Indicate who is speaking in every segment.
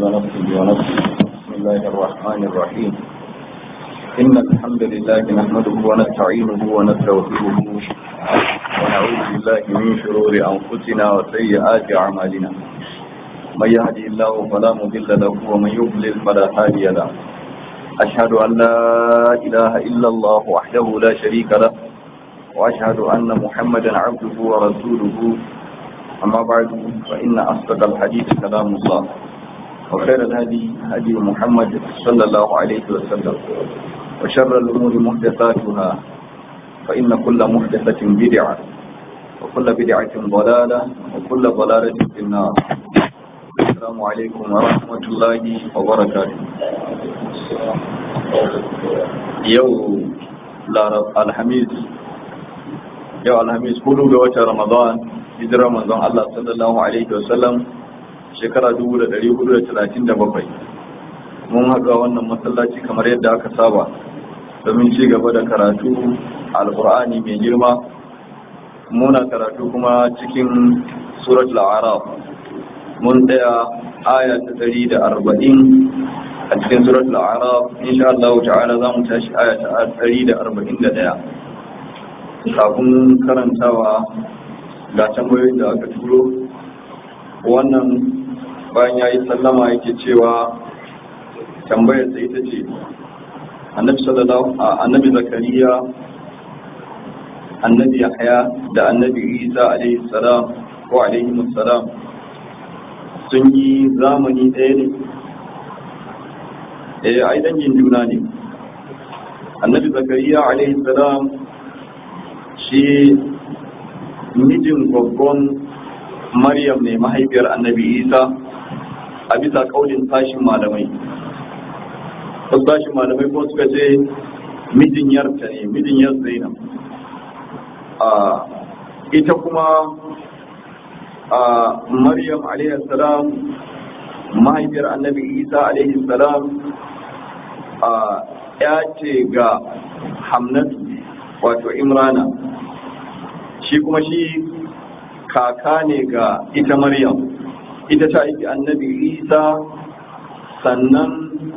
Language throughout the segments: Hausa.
Speaker 1: ونفسه ونفسه بسم الله الرحمن الرحيم إن الحمد لله نحمده ونستعينه ونستغفره ونعوذ بالله من شرور أنفسنا وسيئات أعمالنا من يهدي الله فلا مضل له ومن يضلل فلا هادي له أشهد أن لا إله إلا الله وحده لا شريك له وأشهد أن محمدا عبده ورسوله أما بعد فإن أصدق الحديث كلام الله وخير الهدي هدي محمد صلى الله عليه وسلم وشر الأمور محدثاتها فإن كل محدثة بدعة وكل بدعة ضلالة وكل ضلالة في النار السلام عليكم ورحمة الله وبركاته يوم الحميد yau alhamis hudu ga watan ramadan hijirar manzon Allah sallallahu alaihi wasallam shekara 1437 mun haka wannan masallaci kamar yadda aka saba domin ci gaba da karatu alkur'ani mai girma muna karatu kuma cikin suratul a'raf mun tsaya aya ta 140 a cikin suratul a'raf insha Allah ta'ala za mu tashi aya ta 141 kafin karantawa ga tambayoyin da aka turo wannan bayan ya yi sallama yake cewa tambayar sai ita ce annabi sallallahu annabi zakariya annabi yahya da annabi isa alaihi salam ko alaihi salam sun yi zamani ɗaya ne eh ai dangin juna ne annabi zakariya alaihi salam shi mijin gwaggon maryam ne mahaifiyar annabi isa a bisa kaulin tashin malamai wasu tashin malamai ko suka ce mijin yarta ne mijin yar zainab a ita kuma a maryam salam mahaifiyar annabi isa salam a ya ce ga hamnatu wato imrana shi kuma shi kaka ne ga ita maryam ita ta aiki annabi isa sannan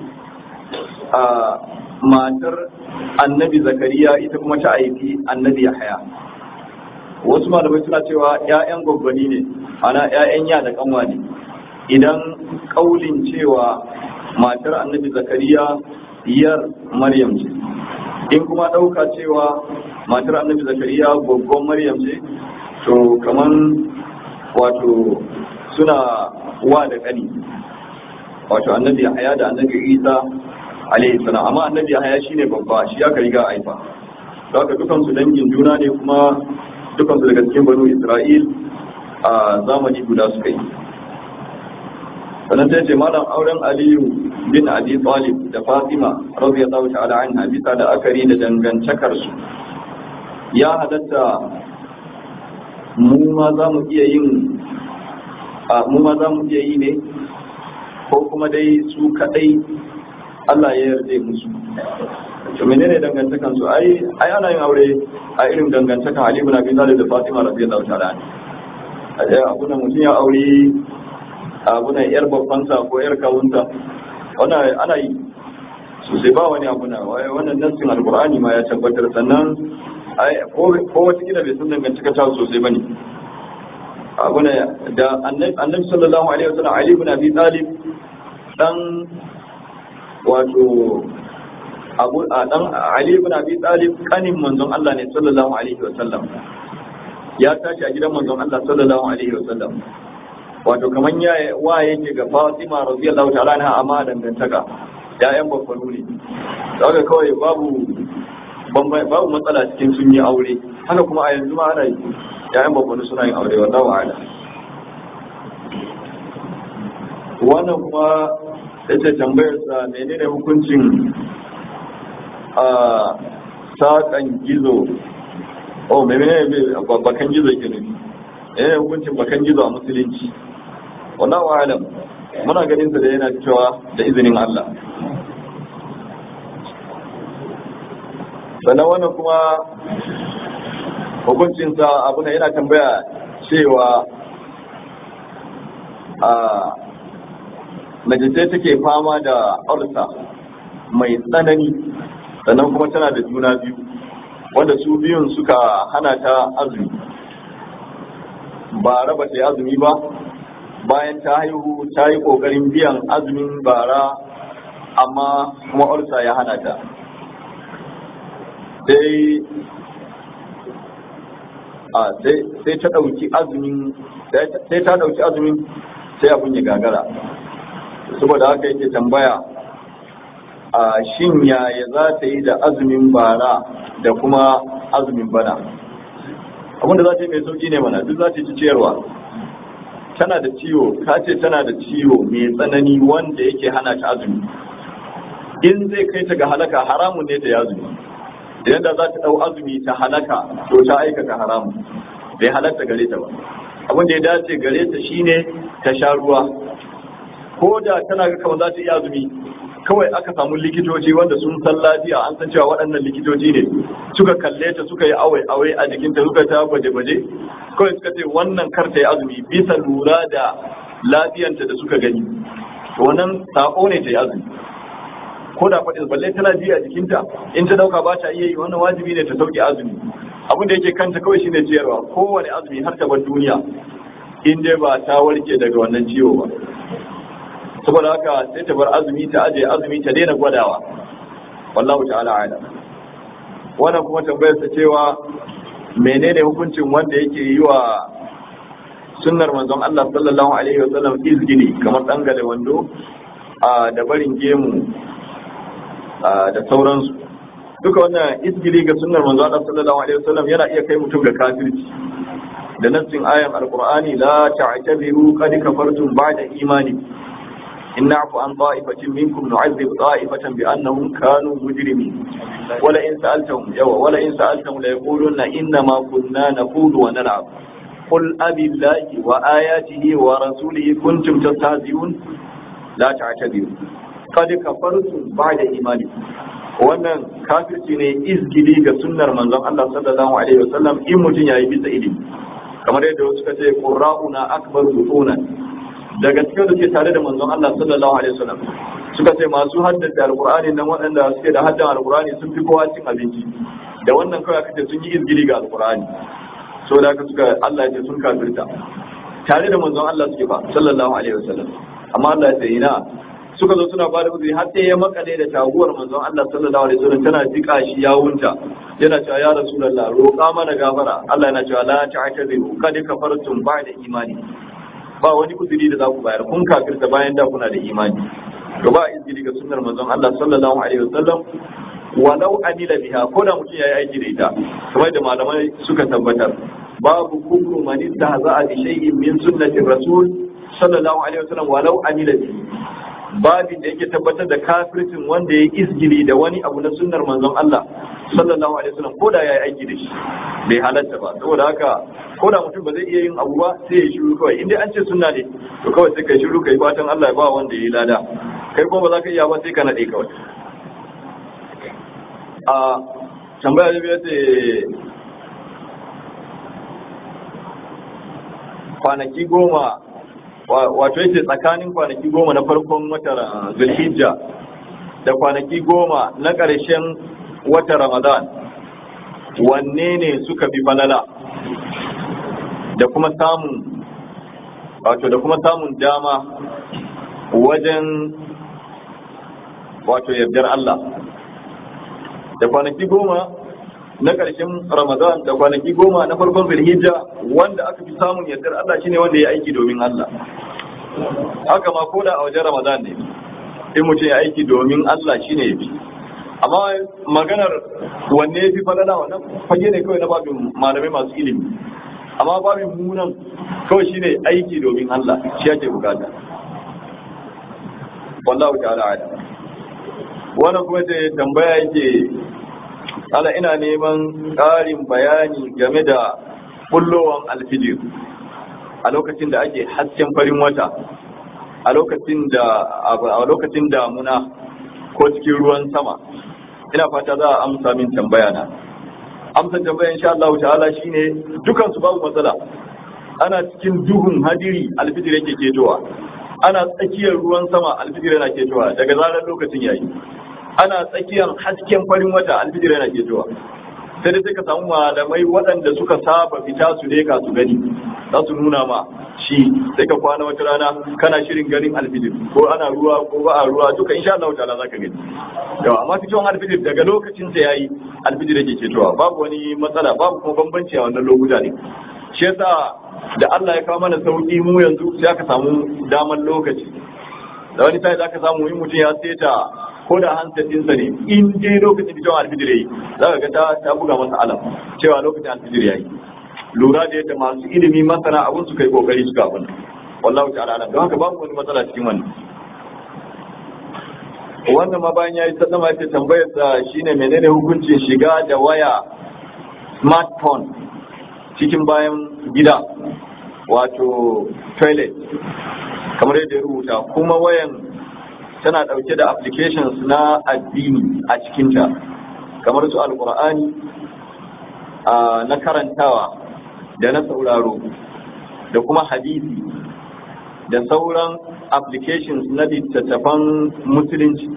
Speaker 1: a matar annabi zakariya ita kuma ta aiki annabi yahaya wasu malamai suna cewa 'ya'yan gwaggwani ne ana 'ya'yan ya da kanwa ne idan kaulin cewa matar annabi zakariya yar maryam ce in kuma ɗauka cewa matar annabi zakariya gwaggon maryam ce to kaman wato suna wa da ƙani wato annabi haya da annabi isa alaihi salam amma annabi haya shine babba shi aka riga aifa to haka dukan su dangin juna ne kuma dukan su daga cikin banu isra'il a zamani guda suka yi sannan sai ce malam auren aliyu bin abi talib da fatima radiyallahu ta'ala anha bisa da akari da dangantakar su ya halatta mu ma za mu iya yin a mu ma za mu iya yi ne ko kuma dai su kadai Allah ya yarda musu to menene dangantakan su ai ai ana yin aure a irin dangantakan Ali ibn Abi Talib da Fatima radiyallahu ta'ala anha a abu na mutum ya aure abu na yar babban sa ko yar kawunta wannan ana yi sosai ba wani abu na wannan nassin alqur'ani ma ya tabbatar sannan ko wata gida bai san dangantaka ta sosai bane abu ne da annabi sallallahu alaihi wasallam ali ibn abi talib dan wato abu a dan ali ibn abi talib kanin manzon Allah ne sallallahu alaihi wasallam ya tashi a gidan manzon Allah sallallahu alaihi wasallam wato kaman ya wa yake ga Fatima radiyallahu ta'ala anha amma dangantaka ya'yan babbanu ne daga kawai babu babu matsala cikin sun yi aure haka kuma a yanzu ma ana yi yayin babbanu suna yin aure wallahu a'lam wannan kuma yace tambayar sa menene hukuncin a sakan gizo oh menene bakan gizo ke nufi menene hukuncin bakan gizo a musulunci wallahu a'lam muna ganin sa da yana cewa da izinin Allah sannan wannan kuma hukuncinsa abu ne yana tambaya cewa a mace sai take fama da ulcer mai tsanani sannan kuma tana da juna biyu wanda su biyun suka hana ta azumi ba raba ta yi azumi ba bayan ta haihu ta yi ƙoƙarin biyan azumin bara amma kuma ulcer ya hana ta sai sai ta ɗauki azumin sai ta ɗauki azumin sai abin ya gagara saboda haka yake tambaya a shin yaya za ta yi da azumin bara da kuma azumin bana abinda za ta yi mai sauki ne mana duk za ta ci ciyarwa tana da ciwo ka ce tana da ciwo mai tsanani wanda yake hana ta azumi in zai kai ta ga halaka haramun ne ta yi azumi da yadda za ta ɗau azumi ta halaka to ta aikata haramun bai halatta gare ta ba abin da ya dace gare ta shine ta sha ruwa ko da tana ga kamar za ta iya azumi kawai aka samu likitoci wanda sun san lafiya an san cewa waɗannan likitoci ne suka kalle ta suka yi awai awai a jikinta suka ta gwaje gwaje kawai suka ce wannan kar ta yi azumi bisa lura da lafiyanta da suka gani wannan sako ne ta yi azumi ko da faɗin balle tana ji a jikinta in ta dauka ba ta iya yi wannan wajibi ne ta sauke azumi abin da yake kanta kawai shine ciyarwa kowane azumi har ta bar duniya in dai ba ta warke daga wannan ciwo ba saboda haka sai ta bar azumi ta aje azumi ta daina gwadawa wallahu ta'ala ala wannan kuma tambayar ta cewa menene hukuncin wanda yake yi wa sunnar manzon Allah sallallahu alaihi wa sallam izgini kamar dangale wando da barin gemu da sauransu duka wannan izgili ga sunnar manzon Allah sallallahu alaihi wa sallam yana iya kai mutum ga kafirci da nassin ayan alqur'ani la ta'tabiru qad kafartum ba'da imani إن نعفو عن طائفة منكم نعذب طائفة بأنهم كانوا مجرمين ولئن سألتهم يوا ولئن سألتهم ليقولون إنما كنا نقول ونلعب قل أبي الله وآياته ورسوله كنتم تستهزئون لا تعتذروا قد كفرتم بعد إيمانكم wannan kafirci ne izgili ga sunnar manzon Allah sallallahu alaihi wasallam in mutum yayi bisa ilimi kamar yadda wasu suka ce qurra'una akbar butunan daga cikin da ke tare da manzon Allah sallallahu alaihi wasallam suka ce masu haddace alqur'ani nan waɗanda suke da haddan alqur'ani sun fi kowa cin abinci da wannan kawai aka ce sun yi izgili ga alqur'ani so da aka suka Allah ya ce sun kafirta tare da manzon Allah suke fa sallallahu alaihi wasallam amma Allah ya ce ina suka zo suna bada uzuri har sai ya makale da taguwar manzon Allah sallallahu alaihi wasallam tana jika shi yawunta yana cewa ya rasulullah roƙa mana gafara Allah yana cewa la ta'tadiru kad kafartum ba'da imani ba wani uzuri da za ku bayar kun kafirta bayan da kuna da imani to ba izini ga sunnar manzon Allah sallallahu alaihi wasallam walau amila biha ko da mutum yayi aiki da ita kamar da malamai suka tabbatar babu kufru man istahza'a bi shay'in min sunnati rasul sallallahu alaihi wasallam walau amila bihi babin da yake tabbatar da kafircin wanda ya izgili da wani abu na sunnar manzon Allah sallallahu alaihi wasallam ko da yayi aiki da shi bai halatta ba saboda haka ko da mutum ba zai iya yin abu ba sai ya shiru kawai in dai an ce sunna ne to kawai sai kai shiru kai fatan Allah ya ba wanda yayi lada kai kuma ba za ka iya ba sai ka nade kawai a tambaya da biya ce kwanaki goma wato yake tsakanin kwanaki goma na farkon watan zulhijja da kwanaki goma na ƙarshen watan ramadan wanne ne suka fi falala da kuma samun wato da kuma samun dama wajen wato yardar Allah da kwanaki goma na ƙarshen Ramadan da kwanaki goma na farkon Zulhijja wanda aka fi samun yardar Allah shine wanda ya aiki domin Allah haka ma ko da a wajen Ramadan ne in mutum ya aiki domin Allah shine yafi amma maganar wanne ya fi falala wannan fage ne kawai na babin malamai masu ilimi amma babin munan kawai shine aiki domin Allah shi ake bukata wallahu ta'ala ala wannan kuma da tambaya yake ala ina neman ƙarin bayani game da bullowan alfijir a lokacin da ake hasken farin wata a lokacin da a lokacin damuna ko cikin ruwan sama ina fata za a amsa min tambaya na amsa tambaya insha Allah ta'ala shine dukan su babu matsala ana cikin duhun hadiri alfijir yake ketowa ana tsakiyar ruwan sama alfijir yana ketowa daga zarar lokacin yayi ana tsakiyar hasken farin wata alfijir yana ketowa sai dai sai ka samu malamai waɗanda suka saba fita su leka su gani za su nuna ma shi sai ka kwana wata rana kana shirin ganin alfijir ko ana ruwa ko ba a ruwa duka insha Allah ta'ala zaka gani yawa amma fitowar alfijir daga lokacin sa yayi alfijir yake ketowa babu wani matsala babu kuma bambanci a wannan lokuta ne shi yasa da Allah ya kawo mana sauki mu yanzu sai aka samu daman lokaci da wani sai zaka samu in mutum ya seta ko da handset ɗinsa ne in dai lokacin fitowar alfijir yayi za ka ga ta ta buga masa alam cewa lokacin alfijir yayi lura da yadda masu ilimi masana abun su kai kokari suka abun wallahu ta'ala alam don haka babu wani matsala cikin wannan wannan ma bayan yayi sallama yace tambayar sa shine menene hukuncin shiga da waya smartphone cikin bayan gida wato toilet kamar yadda ya rubuta kuma wayan tana ɗauke da applications na addini a cikinta kamar su alkur'ani na karantawa da na sauraro da kuma hadisi da sauran applications na littattafan musulunci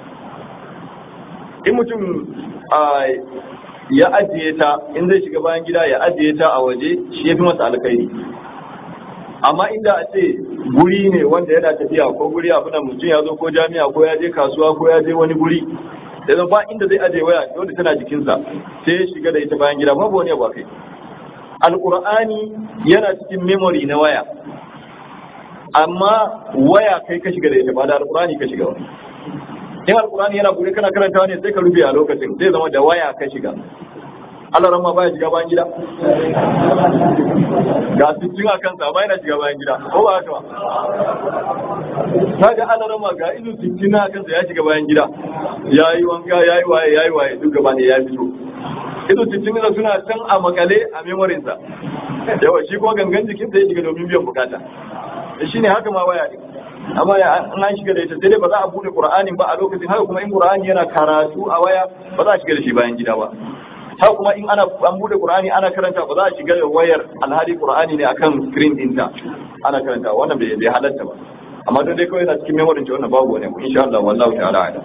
Speaker 1: in mutum ya ajiye ta in zai shiga bayan gida ya ajiye ta a waje shi ya fi masa alkhairi amma inda a ce guri ne wanda yana tafiya ko guri abu da mutum ya zo ko jami'a ko ya je kasuwa ko ya je wani guri da zan ba inda zai aje waya wanda tana jikinsa sai ya shiga da ita bayan gida babu wani abu kai alqur'ani yana cikin memory na waya amma waya kai ka shiga da ita ba da alqur'ani ka shiga ba in alqur'ani yana bude kana karantawa ne sai ka rufe a lokacin zai zama da waya ka shiga Allah ran ma baya shiga bayan gida ga sittin a kansa amma yana shiga bayan gida ko ba haka ba kaga Allah ran ma ga ilu sittin a kansa ya shiga bayan gida yayi wanka yayi waye yayi waye duk gaba ne ya fito ilu sittin da suna can a makale a memorin sa yawa shi kuma gangan jikin sa ya shiga domin biyan bukata shi ne haka ma waya ne amma an shiga da ita sai dai ba za a bude qur'anin ba a lokacin haka kuma in qur'ani yana karatu a waya ba za a shiga da shi bayan gida ba haka kuma in ana an bude qur'ani ana karanta ba za a shiga da wayar alhali qur'ani ne akan screen dinta ana karanta wannan bai bai halatta ba amma don dai kawai yana cikin memory ce wannan babu wani insha Allah wallahu ta'ala a'lam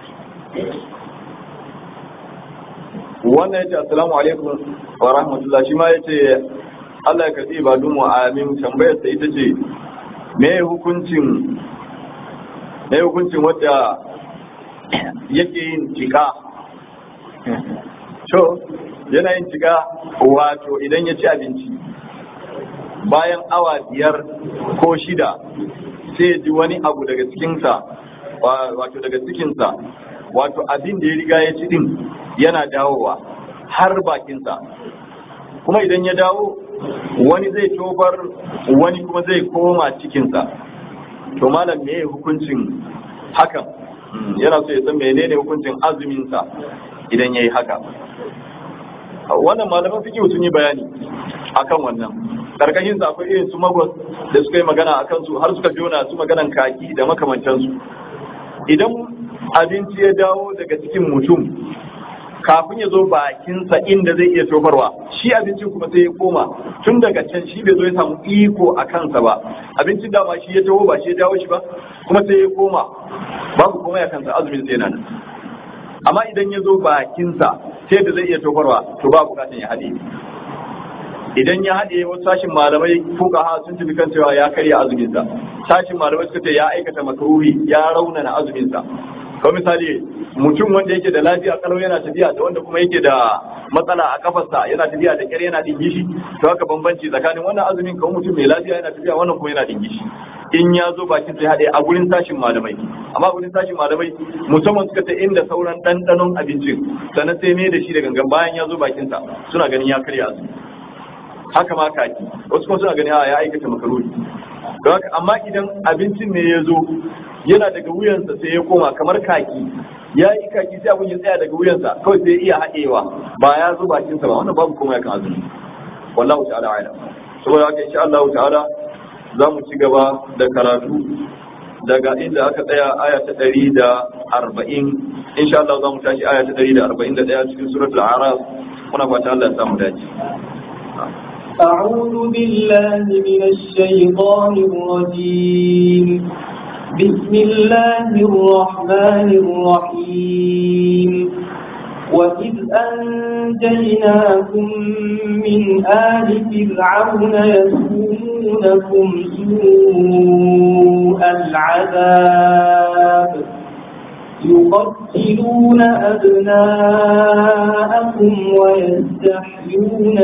Speaker 1: wannan yace assalamu alaikum wa rahmatullah shi ma yace Allah ya karbi ibadun mu amin tambayar sa ita ce me hukuncin me hukuncin wanda yake yin tika to yana yin tika wato idan ya ci abinci bayan awa biyar ko shida sai ya ji wani abu daga cikinsa wato daga cikinsa wato abin da ya riga ya ci din yana dawowa har bakinsa kuma idan ya dawo wani zai tobar wani kuma zai koma cikinsa to malam me hukuncin hakan yana so ya san menene hukuncin azuminsa idan ya yi haka wannan malaman fikihu sun yi bayani akan wannan karkashin sa akwai irin su magwas da suka yi magana akan su har suka jona su maganan kaki da makamantansu idan abinci ya dawo daga cikin mutum kafin ya zo bakinsa inda zai iya tofarwa shi abincin kuma sai ya koma tun daga can shi bai zo ya samu iko a kansa ba abincin dama shi ya taho ba shi ya dawo shi ba kuma sai ya koma babu komai a kansa azumin sai nan amma idan ya zo bakinsa sai da zai iya tofarwa to ba bukatan ya haɗe idan ya haɗe wasu sashin malamai fuka ha sun tafi kan cewa ya karya azuminsa sashin malamai suka ce ya aikata makaruhi ya raunana azuminsa ko misali mutum wanda yake da lafiya kalau yana tafiya da wanda kuma yake da matsala a kafarsa yana tafiya da kyar yana dingishi to haka bambanci tsakanin wannan azumin kawai mutum mai lafiya yana tafiya wannan kuma yana dingishi in ya zo bakin sai haɗe a gurin sashin malamai amma gurin sashin malamai musamman suka ta inda sauran ɗanɗanon abincin sannan sai mai da shi da gangan bayan ya zo bakinsa suna ganin ya karya azumi haka ma kaki wasu kuma suna ganin ya aikata makaroni don haka amma idan abincin ne ya zo yana daga wuyansa sai ya koma kamar kaki ya yi kaki sai abin ya tsaya daga wuyansa kawai sai ya iya haɗewa ba ya zo bakinsa ba wannan babu komai kan azumi wallahu ta'ala a'lam saboda haka insha Allah ta'ala za mu ci gaba da karatu daga inda aka tsaya aya ta ɗari da arba'in insha Allah za mu tashi aya ta ɗari da arba'in da ɗaya cikin suratul araf muna fata Allah ya samu dace
Speaker 2: أعوذ بالله من الشيطان الرجيم بسم الله الرحمن الرحيم وإذ أنجيناكم من آل فرعون يسومونكم سوء العذاب يقتلون أبناءكم ويستحيون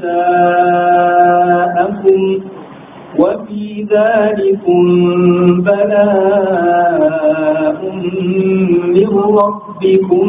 Speaker 2: نساءكم وفي ذلكم بلاء من ربكم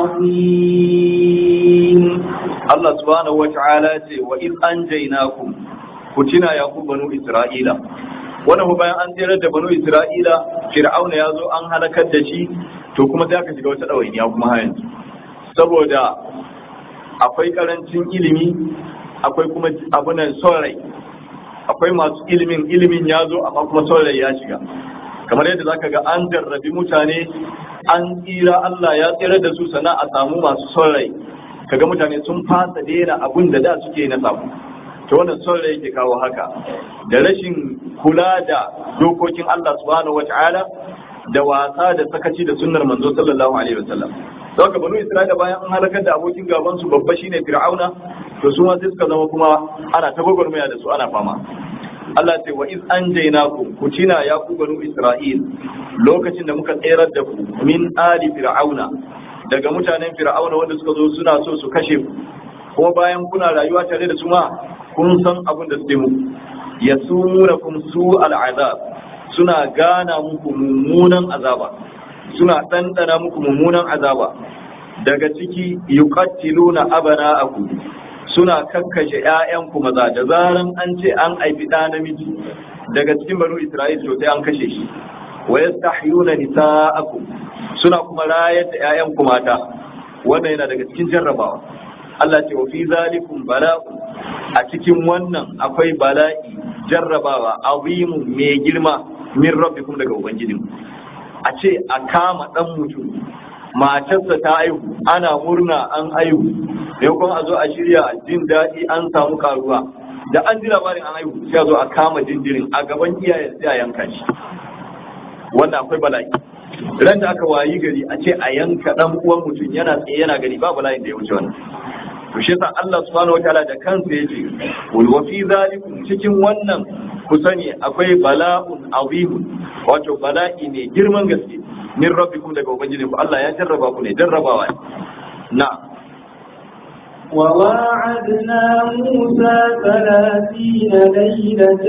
Speaker 2: عظيم
Speaker 1: Allah subhanahu wa ta'ala ce wa iz anjaynakum ku tuna ya ku banu Isra'ila wannan bayan an tsere da banu Isra'ila Fir'auna ya zo an halakar da shi to kuma sai aka shiga wata ɗawainiya kuma har yanzu saboda akwai karancin ilimi akwai kuma abunan son rai akwai masu ilimin ilimin ya zo amma kuma son rai ya shiga kamar yadda zaka ga an jarrabi mutane an tsira Allah ya tsira da su sana a samu masu son rai kaga mutane sun fasa daina abun da da suke na samu to wannan son rai yake kawo haka da rashin kula da dokokin Allah subhanahu wataala da wasa da sakaci da sunnar manzo sallallahu alaihi wasallam saboda banu isra'ila bayan an halakar da abokin gaban su babba shine fir'auna to su ma sai suka zama kuma ana ta gwagwarmaya da su ana fama Allah ce wa iz anjaynakum ku tina ya ku banu isra'il lokacin da muka tsayar da ku min ali fir'auna daga mutanen fir'auna wanda suka zo suna so su kashe ku kuma bayan kuna rayuwa tare da su ma kun san abin da suke muku yasumunakum su al'azab suna gana muku mummunan azaba suna ɗanɗana muku mummunan azaba daga ciki yuqattiluna abana'akum suna kakkashe ƴaƴanku maza da zaran an ce an aifi ɗa namiji daga cikin banu Isra'il to sai an kashe shi wa yastahyuna nisa'akum suna kuma rayar da ƴaƴanku mata wannan yana daga cikin jarrabawa Allah ce wa fi zalikum bala'u a cikin wannan akwai bala'i jarrabawa azimun mai girma min rabbikum daga ubangijinku a ce a kama dan mutum matarsa ta aihu ana murna an aihu maimakon a zo a shirya jin daɗi an samu karuwa da an ji labarin an aihu sai a zo a kama jinjirin a gaban iyayen sai a yanka shi wannan akwai bala'i ran da aka wayi gari a ce a yanka dan uwan mutum yana tsaye yana gari ba bala'in da ya wuce wannan to shi yasa Allah subhanahu wataala da kansa yace wal wa fi zalikum cikin wannan ku sani akwai bala'un azimun wato bala'i ne girman gaske min rabbikum daga ubangiji ku Allah ya jarraba ku ne jarrabawa ne na
Speaker 2: وواعدنا موسى ثلاثين ليلة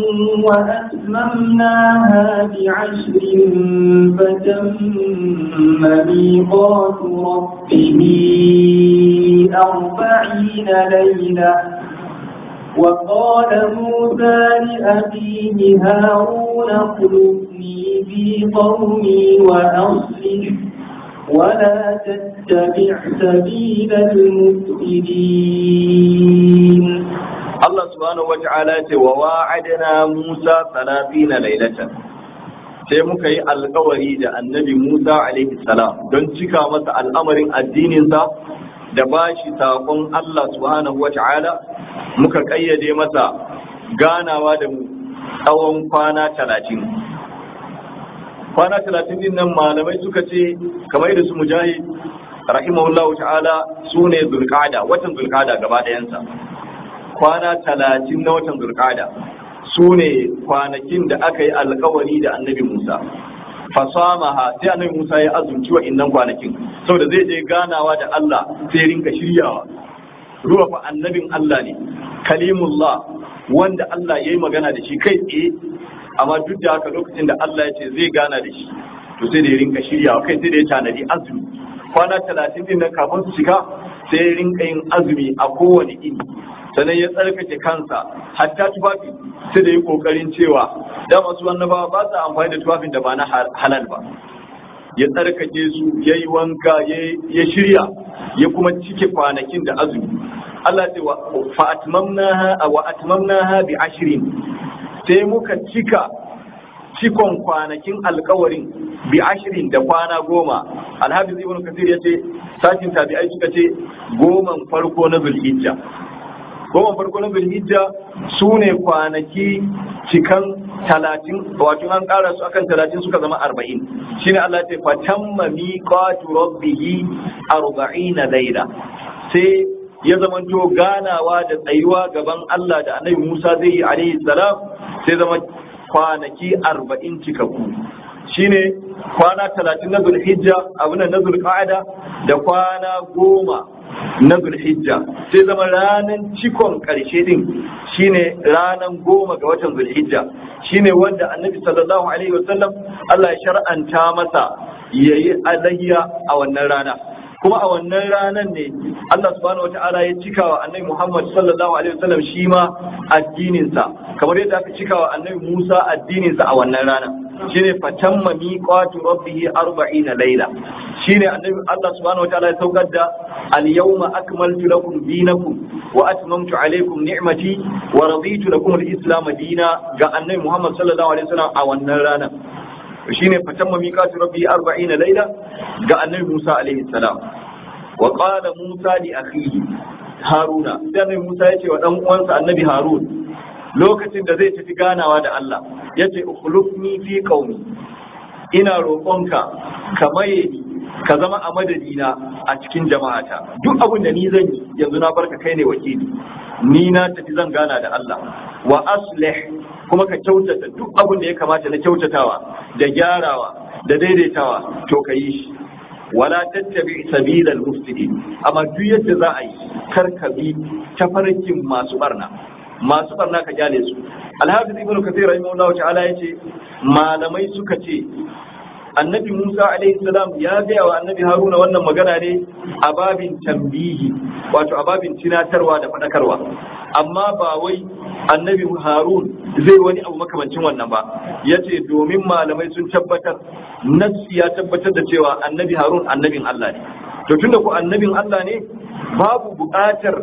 Speaker 2: وأتممناها بعشر فتم ميقات ربه أربعين ليلة وقال موسى لأبيه هارون اخلفني في قومي وأصلح ولا تتبع سبيل المفسدين
Speaker 1: Allah subhanahu wa ta'ala ce wa wa'adna Musa 30 lailatan sai muka yi alkawari da annabi Musa alaihi salam don cika masa al'amarin addininsa da bashi sakon Allah subhanahu wa ta'ala muka kayyade masa ganawa da mu tsawon kwana talatin kwana talatin din nan malamai suka ce kamar da su mujahid rahimahullahu ta'ala su ne zulkada watan zulkada gaba ɗayansa kwana talatin na watan zulkada su ne kwanakin da aka yi alkawari da annabi musa fasamaha sai annabi musa ya azumci wa innan kwanakin saboda zai je ganawa da allah sai rinka shiryawa ruwa fa annabin allah ne kalimullah wanda allah ya yi magana da shi kai tsaye amma duk da haka lokacin da Allah ya ce zai gana da shi to sai da ya rinka shiryawa kai sai da ya tanadi azumi kwana talatin din nan kafin su shiga sai ya rinka yin azumi a kowane ini sannan ya tsarkake kansa hatta tufafi sai da yi kokarin cewa da masu annabawa ba su amfani da tufafin da ba na halal ba ya tsarkake su ya yi wanka ya shirya ya kuma cike kwanakin da azumi Allah ce wa atmamnaha wa atmamnaha bi ashrin sai muka cika cikon kwanakin alkawarin bi ashirin da kwana goma alhafiz ibn kasir ya ce sashin tabi'ai suka ce goman farko na zulhijja goma farko na zulhijja su ne kwanaki cikan talatin wato an ƙara su akan talatin suka zama arba'in shine Allah ce fatamma miqatu rabbihi arba'ina laila sai ya zamanto ganawa da tsayuwa gaban Allah da annabi Musa zai yi alaihi salam sai zama kwanaki arba'in cikakku shine kwana talatin na zulhijja abu na zulqa'ada da kwana goma na zulhijja sai zama ranar cikon karshe din shine ranar goma ga watan zulhijja shine wanda annabi sallallahu alaihi wasallam Allah ya shar'anta masa yayi alayya a wannan rana kuma a wannan ranar ne Allah subhanahu wata'ala ya cika wa annabi Muhammad sallallahu alaihi wasallam shi ma addininsa kamar yadda aka cika wa annabi Musa addininsa a wannan rana shine fatamma miqatu rabbih 40 layla shine annabi Allah subhanahu wata'ala ya saukar da al-yawma akmaltu lakum dinakum wa atmamtu alaykum ni'mati wa raditu lakum al-islam dina ga annabi Muhammad sallallahu alaihi wasallam a wannan rana shine fatamma miqatu rabbi 40 layla ga annabi Musa alaihi salam wa qala Musa li akhihi Haruna sai annabi Musa yace wa dan uwansa annabi Harun lokacin da zai tafi ganawa da Allah yace ukhlufni fi qaumi ina roƙonka ka maye ni ka zama a madadina a cikin jama'ata duk abin da ni zan yi yanzu na barka kai ne wakili ni na tafi zan gana da Allah wa aslih kuma ka kyautata duk abin da ya kamata na kyautatawa da gyarawa da daidaitawa to ka yi shi wala tattabi sabilal mufsidin amma duk yadda za a yi kar ka bi tafarkin masu barna masu barna ka kyale su alhafiz ibnu kathir rahimahullahu ta'ala yace malamai suka ce annabi Musa alaihi salam ya gaya wa annabi Haruna wannan magana ne a babin tambihi wato a babin tunatarwa da faɗakarwa amma ba wai annabi Harun zai wani abu makamancin wannan ba ya ce domin malamai sun tabbatar nassi ya tabbatar da cewa annabi Harun annabin Allah ne to tunda ku annabin Allah ne babu buƙatar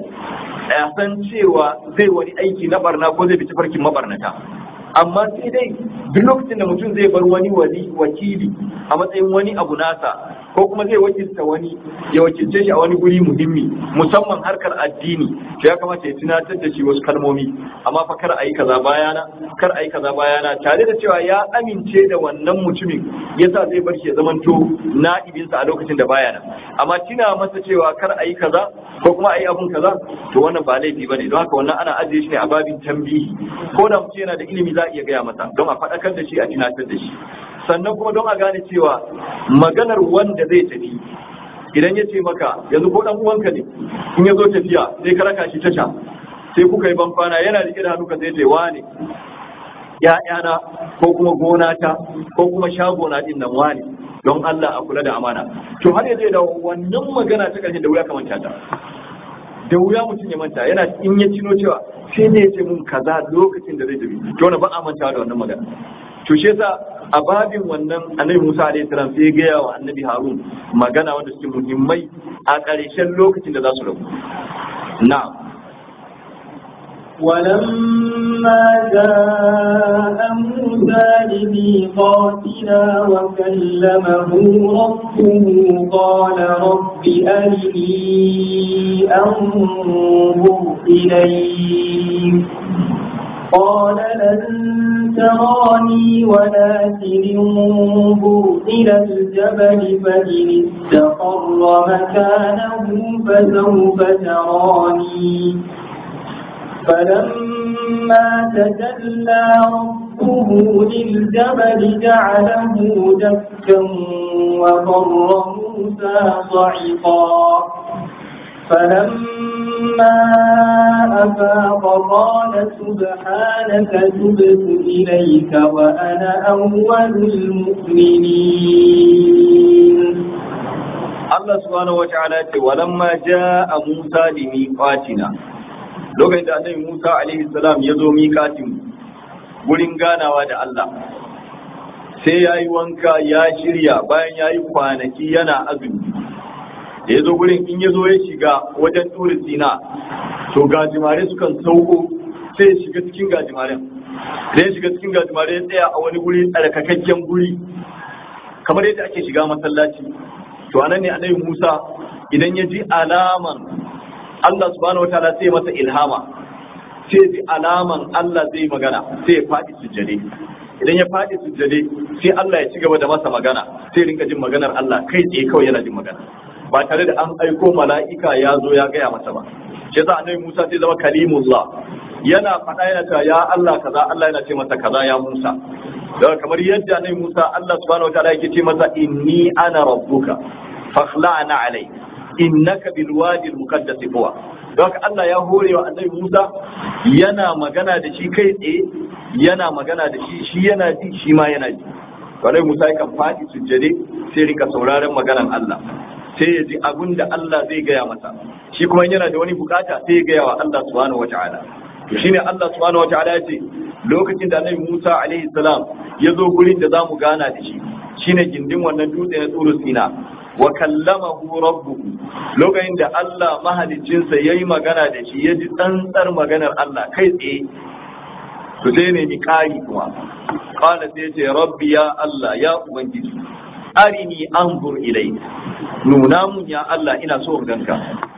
Speaker 1: a san cewa zai wani aiki na barna ko zai bi tafarkin mabarnata amma sai dai duk lokacin da mutum zai bar wani wali wakili a matsayin wani abu nasa ko kuma zai wakilta wani ya wakilce shi a wani guri muhimmi musamman harkar addini to ya kamata ya tunatar da shi wasu kalmomi amma fa kar a yi kaza bayana kar a yi kaza bayana tare da cewa ya amince da wannan mutumin yasa zai bar shi ya zamanto na'ibinsa a lokacin da bayana amma tuna masa cewa kar a yi kaza ko kuma a yi abun kaza to wannan ba laifi bane don haka wannan ana ajiye shi ne a babin tambihi ko da mutum yana da ilimi za a iya gaya masa don a faɗakar da shi a tunatar da shi sannan kuma don a gane cewa maganar wanda zai tafi idan ya ce maka yanzu ko dan uwanka ne in ya zo tafiya sai ka raka shi tasha sai kuka yi banfana yana rike da hannu ka sai ce wane ya'yana ko kuma gona ta ko kuma shagona din nan wane don Allah a kula da amana to har yanzu da wannan magana ta karshe da wuya ka manta ta da wuya mutum ya manta yana in ya cino cewa sai ne ya ce mun kaza lokacin da zai tafi to wani ba a manta da wannan magana to shi yasa a babin wannan annabi Musa alaihi salam sai ya gaya wa annabi Harun magana wanda suke muhimmai a ƙarshen lokacin da za su rabu na'am
Speaker 2: ولما جاء موسى لميقاتنا وكلمه ربه قال رب أرني أنظر إليك قال لن تراني ولكن انظر إلى الجبل فإن استقر مكانه فسوف تراني فلما تجلى ربه للجبل جعله دكا وضر موسى صعقا فلما أفاق قال سبحانك تبت إليك وأنا أول المؤمنين
Speaker 1: Allah subhanahu wa ta'ala ce walamma jaa Musa li miqatina lokacin da annabi Musa alaihi salam ya zo miƙatin gurin ganawa da Allah sai ya yi wanka ya shirya bayan ya yi kwanaki yana azumi da ya zo gurin in ya zo ya shiga wajen turi sina to gajimare sukan sauko sai ya shiga cikin gajimaren da ya shiga cikin gajimare ya tsaya a wani guri tsarkakakken guri kamar yadda ake shiga masallaci to anan ne annabi Musa idan ya ji alaman Allah subhanahu wataala sai masa ilhama sai ji alaman Allah zai magana sai ya faɗi sujjade idan ya faɗi sujjade sai Allah ya ci gaba da masa magana sai rinka jin maganar Allah kai tsaye kawai yana jin magana ba tare da an aiko mala'ika ya zo ya gaya masa ba shi yasa annabi Musa sai zama kalimullah yana faɗa yana cewa ya Allah kaza Allah yana ce masa kaza ya Musa daga kamar yadda annabi Musa Allah subhanahu wataala yake ce masa inni ana rabbuka fakhla'na alai innaka bil wadi al muqaddas tuwa don Allah ya hore wa annabi Musa yana magana da shi kai tsaye yana magana da shi shi yana ji shi ma yana ji Annabi Musa yakan faɗi sujjade sai rika sauraron maganan Allah sai ya ji abin da Allah zai gaya masa shi kuma yana da wani bukata sai ya gaya wa Allah subhanahu wataala to shine Allah subhanahu wataala ya ce lokacin da Annabi Musa alaihi salam ya zo gurin da zamu gana da shi shine gindin wannan dutse na tsuru Sina wa kallamahu rabbuhu lokacin da Allah mahaliccinsa yayi magana da shi ya ji tsantsar maganar Allah kai tsaye to sai ne mi kari kuma qala sai ce rabbi ya Allah ya ubangiji arini anzur ilayk nuna mun ya Allah ina so in ganka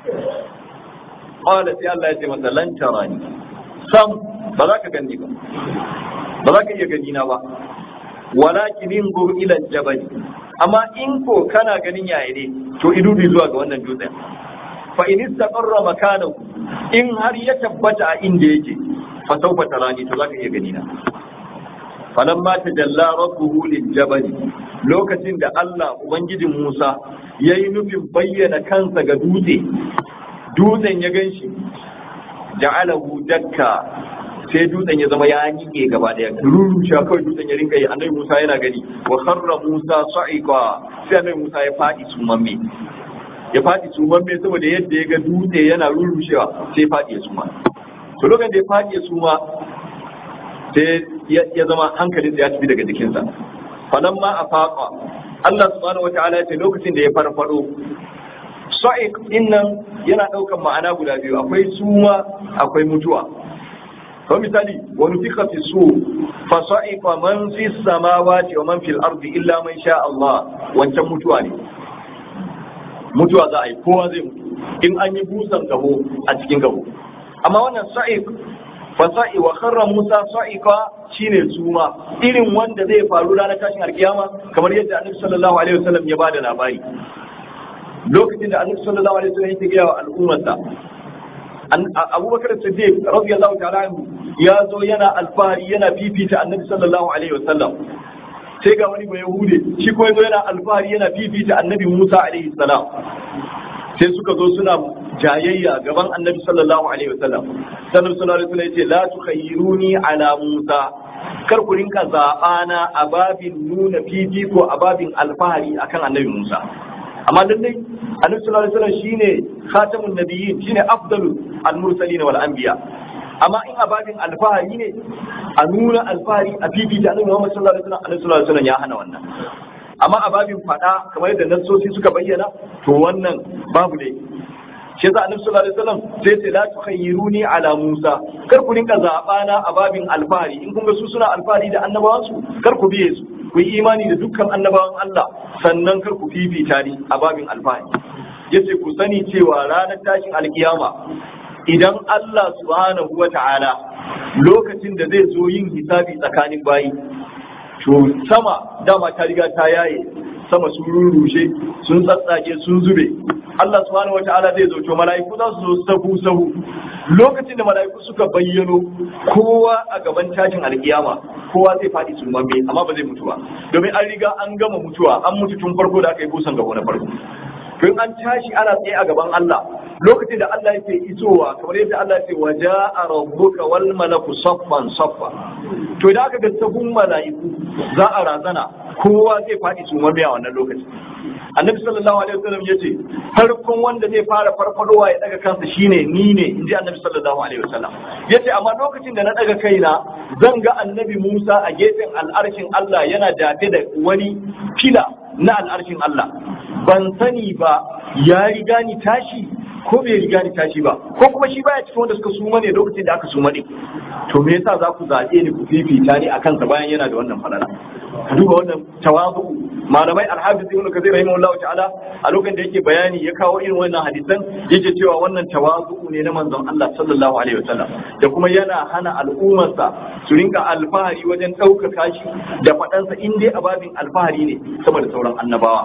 Speaker 1: qala sai Allah ya ce masa lan tarani sam ba za ka gani ba ba za ka iya gani na ba walakin inzur ila jabal amma in ko kana ganin yaya ne to idubi zuwa ga wannan dutsen fa in istaqarra makanahu in har ya tabbata a inda yake fa sawfa tarani to zaka iya gani na falamma tajalla rabbuhu liljabal lokacin da Allah ubangijin Musa yayi nufin bayyana kansa ga dutse dutsen ya ganshi ja'alahu dakka sai dutsen ya zama ya nike gaba daya rurusha kawai dutsen ya rinka yi annabi Musa yana gani wa kharra Musa sa'iqa sai annabi Musa ya fadi sumamme ya fadi sumamme saboda yadda ya ga dutse yana rurushewa sai fadi ya suma to lokacin da ya fadi ya suma sai ya zama hankalin ya tafi daga jikinsa falamma afaqa Allah subhanahu wataala ya ce lokacin da ya farfado sa'iq dinnan yana daukan ma'ana guda biyu akwai suma akwai mutuwa ko misali wa nufiqa fi su fa sa'iqa man fi samawati wa man fil ardi illa man sha Allah wancan mutuwa ne mutuwa za a yi kowa zai mutu in an yi busan gaho a cikin gaho amma wannan sa'iq fa sa'i wa kharra Musa sa'iqa shine suma irin wanda zai faru ranar tashin alkiyama kamar yadda Annabi sallallahu alaihi wasallam ya bada labari lokacin da Annabi sallallahu alaihi wasallam ya gaya wa al'ummarsa abubakar siddiq radiyallahu ta'ala anhu ya zo yana alfahari yana fifita annabi sallallahu alaihi wasallam sai ga wani bai hude shi ko yazo yana alfahari yana fifita annabi Musa alaihi salam sai suka zo suna jayayya gaban annabi sallallahu alaihi wasallam sannan sallallahu alaihi wasallam yace la tukhayyiruni ala Musa kar ku rinka zabana a babin nuna fifiko a babin alfahari akan annabi Musa amma lallai annabi sallallahu alaihi wasallam shine khatamun nabiyyin shine afdalu al-mursalin wal anbiya amma in abadin alfahari ne a nuna alfahari a bibi da annabi Muhammad sallallahu alaihi wasallam annabi sallallahu alaihi wasallam ya hana wannan amma ababin fada kamar yadda nassosi suka bayyana to wannan babu dai shi yasa annabi sallallahu alaihi wasallam sai ce la tukhayyiruni ala Musa kar ku rinka zabana a babin alfahari in kun ga su suna alfahari da annabawansu kar ku biye su ku yi imani da dukkan annabawan Allah sannan kar ku fifita ni a babin alfahari yace ku sani cewa ranar tashin alkiyama idan Allah subhanahu wa ta'ala lokacin da zai zo yin hisabi tsakanin bayi to sama dama ta riga ta yaye sama sun rurrushe sun tsatsage sun zube Allah subhanahu wa ta'ala zai zo to mala'iku za su zo sahu sahu lokacin da mala'iku suka bayyano kowa a gaban tashin alkiyama kowa zai faɗi sumamme amma ba zai mutu ba domin an riga an gama mutuwa an mutu tun farko da aka yi busan gaba na farko to in an tashi ana tsaye a gaban Allah lokacin da Allah yake isowa kamar yadda Allah ya ce wa ja'a rabbuka wal malaku saffan saffa to idan aka ga sahun mala'iku za a razana kowa zai faɗi sumamme a wannan lokacin annabi sallallahu alaihi wasallam yace farkon wanda zai fara farfadowa ya daga kansa shine ni ne inji annabi sallallahu alaihi wasallam yace amma lokacin da na daga kaina zan ga annabi Musa a gefen al'arshin Allah yana dafe da wani fila na al'arshin Allah ban sani ba ya riga ni tashi ko bai riga ni tashi ba ko kuma shi baya cikin wanda suka suma ne lokacin da aka suma ne to me yasa za ku zaɓe ni ku fifita ni akan sa bayan yana da wannan falala ka duba wannan tawazu malamai alhafiz ibn kathir rahimahullahu ta'ala a lokacin da yake bayani ya kawo irin wannan hadisan yake cewa wannan tawazu ne na manzon Allah sallallahu alaihi wasallam da kuma yana hana al'ummarsa su rinka alfahari wajen ɗaukaka shi da faɗansa in dai ababin alfahari ne saboda sauran annabawa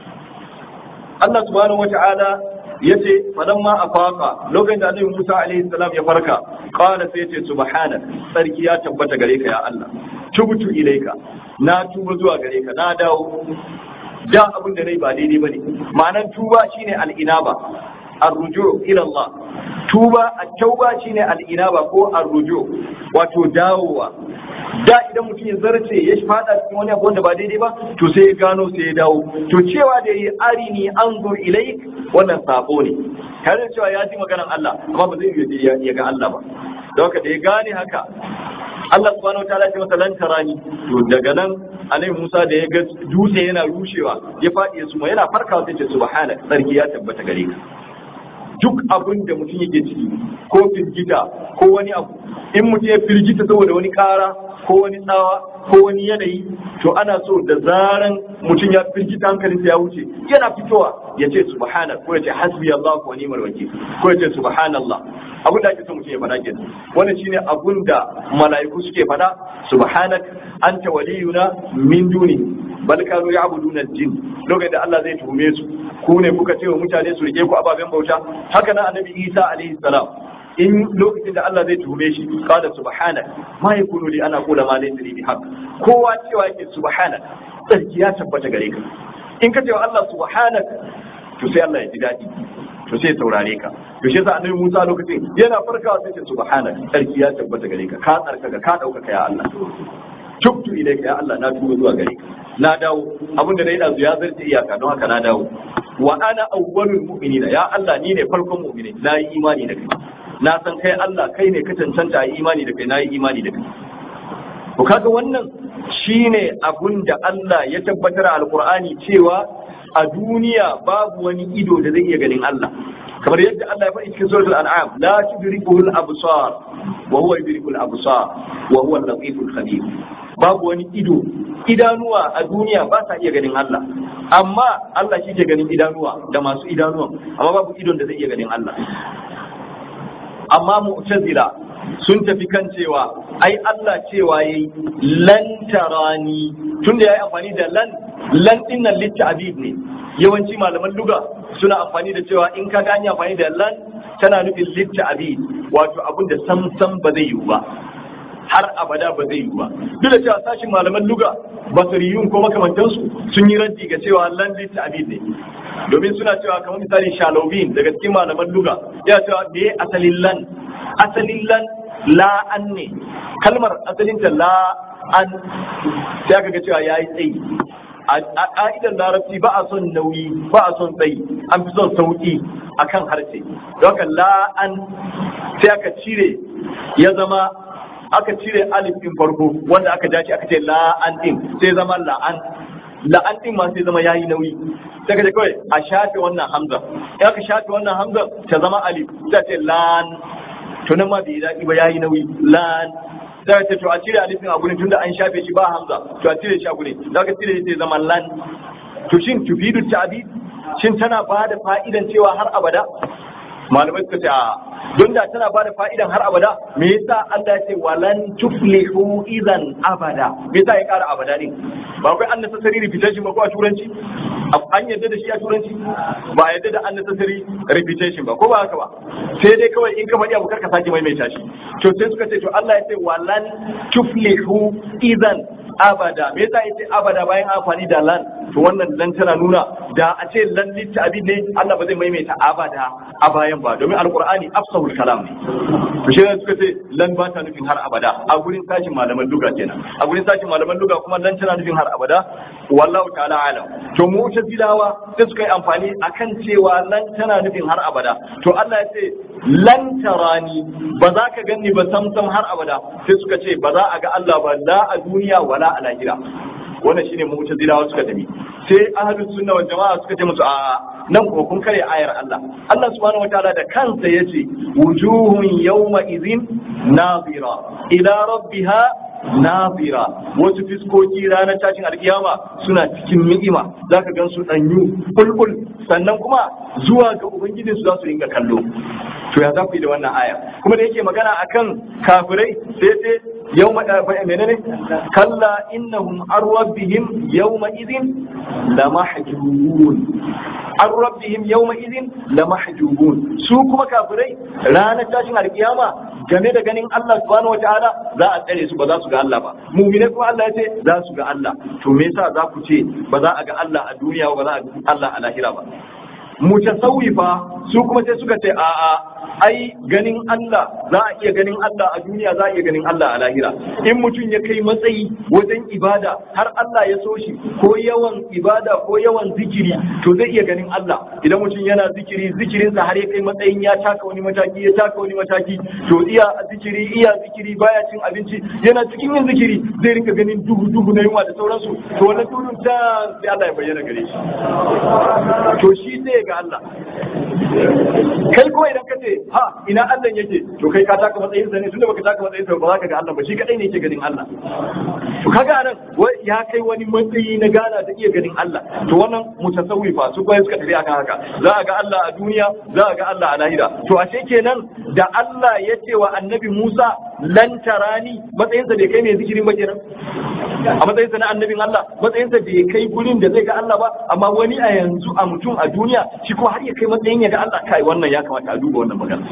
Speaker 1: Allah subhanahu wata'ala yace falamma afaqa lokacin da Annabi Musa alaihi salam ya farka qala sai yace subhana sarki ya tabbata gare ka ya Allah tubtu ilaika na tuba zuwa gare ka na dawo da abin da nayi ba daidai bane ma'anar tuba shine al-inaba ar-ruju' ila Allah tuba at-tauba shine al-inaba ko ar-ruju' wato dawowa da idan mutum ya zarce ya fada cikin wani abu wanda ba daidai ba to sai ya gano sai ya dawo to cewa da yi arini anzur ilaik wannan sabo ne tare da cewa ya ji maganar Allah amma ba zai yi ya ga Allah ba don haka da ya gane haka Allah subhanahu wa ta'ala ya masa lan tarani to daga nan Annabi Musa da ya ga dutse yana rushewa ya fadi ya suma yana farkawa sai ce subhanak sarki ya tabbata gare ka duk abin da mutum yake ciki ko firgita ko wani abu in mutum ya firgita saboda wani kara ko wani tsawa ko wani yanayi to ana so da zaran mutum ya firgita hankalinsa ya wuce yana fitowa ya ce subhana ko ya ce hasbi Allah wa ni'mal wakil ko ya ce subhanallah abin da ake so mutum ya faɗa kenan wannan shine abun da mala'iku suke faɗa subhanak anta waliyuna min duni bal kanu ya'buduna al-jin lokacin da Allah zai tuhume su ku ne kuka ce wa mutane su rike ku ababen bauta haka nan annabi Isa alaihi salam in lokacin da Allah zai tuhume shi qala subhanak ma yakunu li ana qula ma laysa li bihaq kowa cewa yake subhanak sarki ya tabbata gare ka in ka ce wa Allah subhanak to sai Allah ya ji daɗi to sai saurare ka to shi yasa annabi Musa lokacin yana farkawa sai ce subhanak sarki ya tabbata gare ka ka tsarkaka ka dauka ya Allah tubtu ilayka ya Allah na tuba zuwa gare ka na dawo abinda na yi ɗazu ya zarce iyaka don haka na dawo wa ana awwalul mu'minina ya Allah ni ne farkon mu'mini na yi imani da kai na san kai Allah kai ne ka cancanta yi imani da kai na yi imani da kai to kaga wannan shine abun da Allah ya tabbatar a alqur'ani cewa a duniya babu wani ido da zai iya ganin Allah kamar yadda Allah ya faɗi cikin suratul an'am la tudrikuhu al-absar wa huwa yudriku al-absar wa huwa al-latiful khabir babu wani ido idanuwa a duniya ba sa iya ganin Allah amma Allah shi ke ganin idanuwa da masu idanuwan amma babu idon da zai iya ganin Allah amma mu'tazila sun tafi kan cewa ai Allah cewa yayi lan tarani tunda yayi amfani da lan lan din nan litta'bid ne yawanci malaman luga suna amfani da cewa in ka gani amfani da lan tana nufin litta'bid wato abin da sam sam ba zai yiwu ba har abada ba zai yiwu ba duk da cewa sashin malaman luga basiriyun ko makamantansu sun yi raddi ga cewa lan litta'bid ne domin suna cewa kamar misali shalobin daga cikin malaman luga ya cewa me asalin lan asalin lan la an ne kalmar asalinta la an sai aka ga cewa yayi tsayi a ƙa'idar larabci ba a son nauyi ba a son tsayi an fi son sauƙi akan harshe don haka la an sai aka cire ya zama aka cire alif din farko wanda aka ja shi aka ce la an din sai zama la'an la'an din ma sai zama yayi nauyi sai ka ce kawai a shafe wannan hamza in aka shafe wannan hamza ta zama alif sai ce lan to nan ma bai daɗi ba yayi nauyi lan sai ce to a cire alifin a gurin tunda an shafe shi ba hamza to a cire shi a gurin da ka cire shi sai zama lan to shin tufidu ta'bid shin tana ba da fa'idan cewa har abada malamai suka ce a don da tana ba da fa'idan har abada me yasa Allah ya ce walan tuflihu idan abada me yasa ya kara abada ne ba akwai unnecessary repetition ba ko a turanci an yadda da shi a turanci ba a yadda da unnecessary repetition ba ko ba haka ba sai dai kawai in ka faɗi abu karka sake maimaita shi to sai suka ce to Allah ya ce walan tuflihu idan abada me yasa yace abada bayan amfani da lan to wannan lan tana nuna da a ce lan litta abin ne Allah ba zai maimaita abada a bayan ba domin alqur'ani afsahul kalam ne to shi suka ce lan ba ta nufin har abada a gurin sashin malaman luga kenan a gurin sashin malaman luga kuma lan tana nufin har abada wallahu ta'ala alam to mu'tazilawa sai suka yi amfani akan cewa lan tana nufin har abada to Allah ya ce lan tarani ba za ka gani ba samsam har abada sai suka ce ba za a ga Allah ba la a duniya wala a lahira wannan shine mu'tazilawa suka tafi sai ahlus sunna wal jama'a suka ce musu a nan ko kun kare ayar Allah Allah subhanahu wataala da kansa yace wujuhun yawma idhin nazira ila rabbiha nazira wasu fiskoki ranar tashin alkiyama suna cikin ni'ima zaka gan su danyu bulbul sannan kuma zuwa ga ubangijinsu za su ringa kallo to ya za ku yi da wannan aya kuma da yake magana akan kafirai sai sai yawma menene kalla innahum an rabbihim yawma idhin lamahjubun an rabbihim yawma idhin lamahjubun su kuma kafirai ranar tashin alkiyama game da ganin Allah subhanahu wataala za a tsare su ba za su ga Allah ba mu'mine kuma Allah ya ce za su ga Allah to me yasa za ku ce ba za a ga Allah a duniya ba za a ga Allah a lahira ba mutasawwifa su kuma sai suka ce a'a ai ganin Allah za a iya ganin Allah a duniya za a iya ganin Allah a lahira in mutum ya kai matsayi wajen ibada har Allah ya so shi ko yawan ibada ko yawan zikiri to zai iya ganin Allah idan mutum yana zikiri zikirinsa har ya kai matsayin ya taka wani mataki ya taka wani mataki to iya zikiri iya zikiri baya cin abinci yana cikin yin zikiri zai rinka ganin duhu duhu na yunwa da sauransu to wannan duhun ta sai Allah ya bayyana gare shi to shi zai ga Allah kai kuma idan ka ce ha ina Allah yake to kai ka taka matsayin sa ne tunda baka taka matsayin sa ba za ka ga Allah ba shi kadai ne yake ganin Allah to kaga nan ya kai wani matsayi na gana da iya ganin Allah to wannan mutasawwifa su kuma suka tafi akan haka za a ga Allah a duniya za a ga Allah a lahira to ashe kenan da Allah ya ce wa annabi Musa lan tarani matsayinsa bai kai mai zikirin ba kenan a matsayinsa na annabin Allah matsayinsa bai kai gurin da zai ga Allah ba amma wani a yanzu a mutum a duniya shi ko har ya kai matsayin ya ga Allah kai wannan ya kamata a duba wannan magana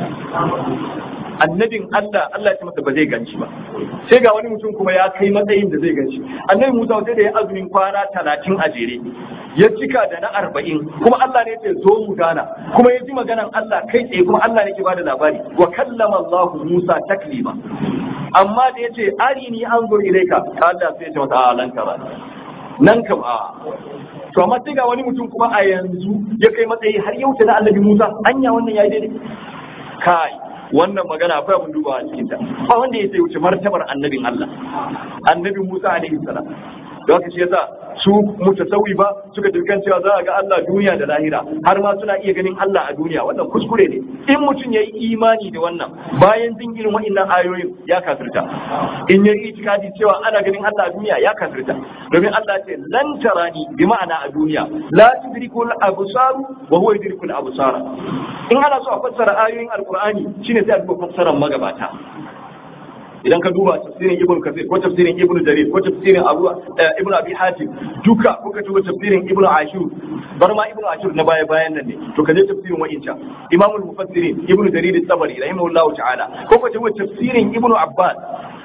Speaker 1: annabin Allah Allah ya ce masa ba zai ganci ba sai ga wani mutum kuma ya kai matsayin da zai ganci annabi Musa sai da ya azumin kwana talatin a jere ya cika da na arba'in kuma Allah ne ce zo mu gana kuma ya ji maganan Allah kai tsaye kuma Allah ne ke bada labari wa kallama Allah Musa taklima amma da ya ce arini an zo ilaika Allah sai ya ce masa a lan kara nan kam a to amma sai ga wani mutum kuma a yanzu ya kai matsayi har yau na annabi Musa anya wannan yayi daidai kai wannan magana akwai abin dubawa a cikin ta ba wanda ya sai wuce martabar annabin Allah annabi Musa alaihi salam don haka shi yasa su mutasawi ba suka dirkan cewa za a ga Allah duniya da lahira har ma suna iya ganin Allah a duniya wannan kuskure ne in mutum ya yi imani da wannan bayan jin irin wa'annan ayoyin ya kafirta in ya yi itikadi cewa ana ganin Allah a duniya ya kafirta domin Allah ce lan tarani bi ma'ana a duniya la tudrikul absar wa huwa yudrikul absara in ana so a fassara ayoyin alqur'ani shine sai a duba fassarar magabata idan ka duba tafsirin ibn kasir ko tafsirin ibn jarir ko tafsirin abu ibn abi hatim duka ko ka duba tafsirin ibn ashur bar ma ibn ashur na baya bayan nan ne to ka je tafsirin wa'inca imamul mufassirin ibn jarir at-tabari rahimahullahu ta'ala ko ka duba tafsirin ibn abbas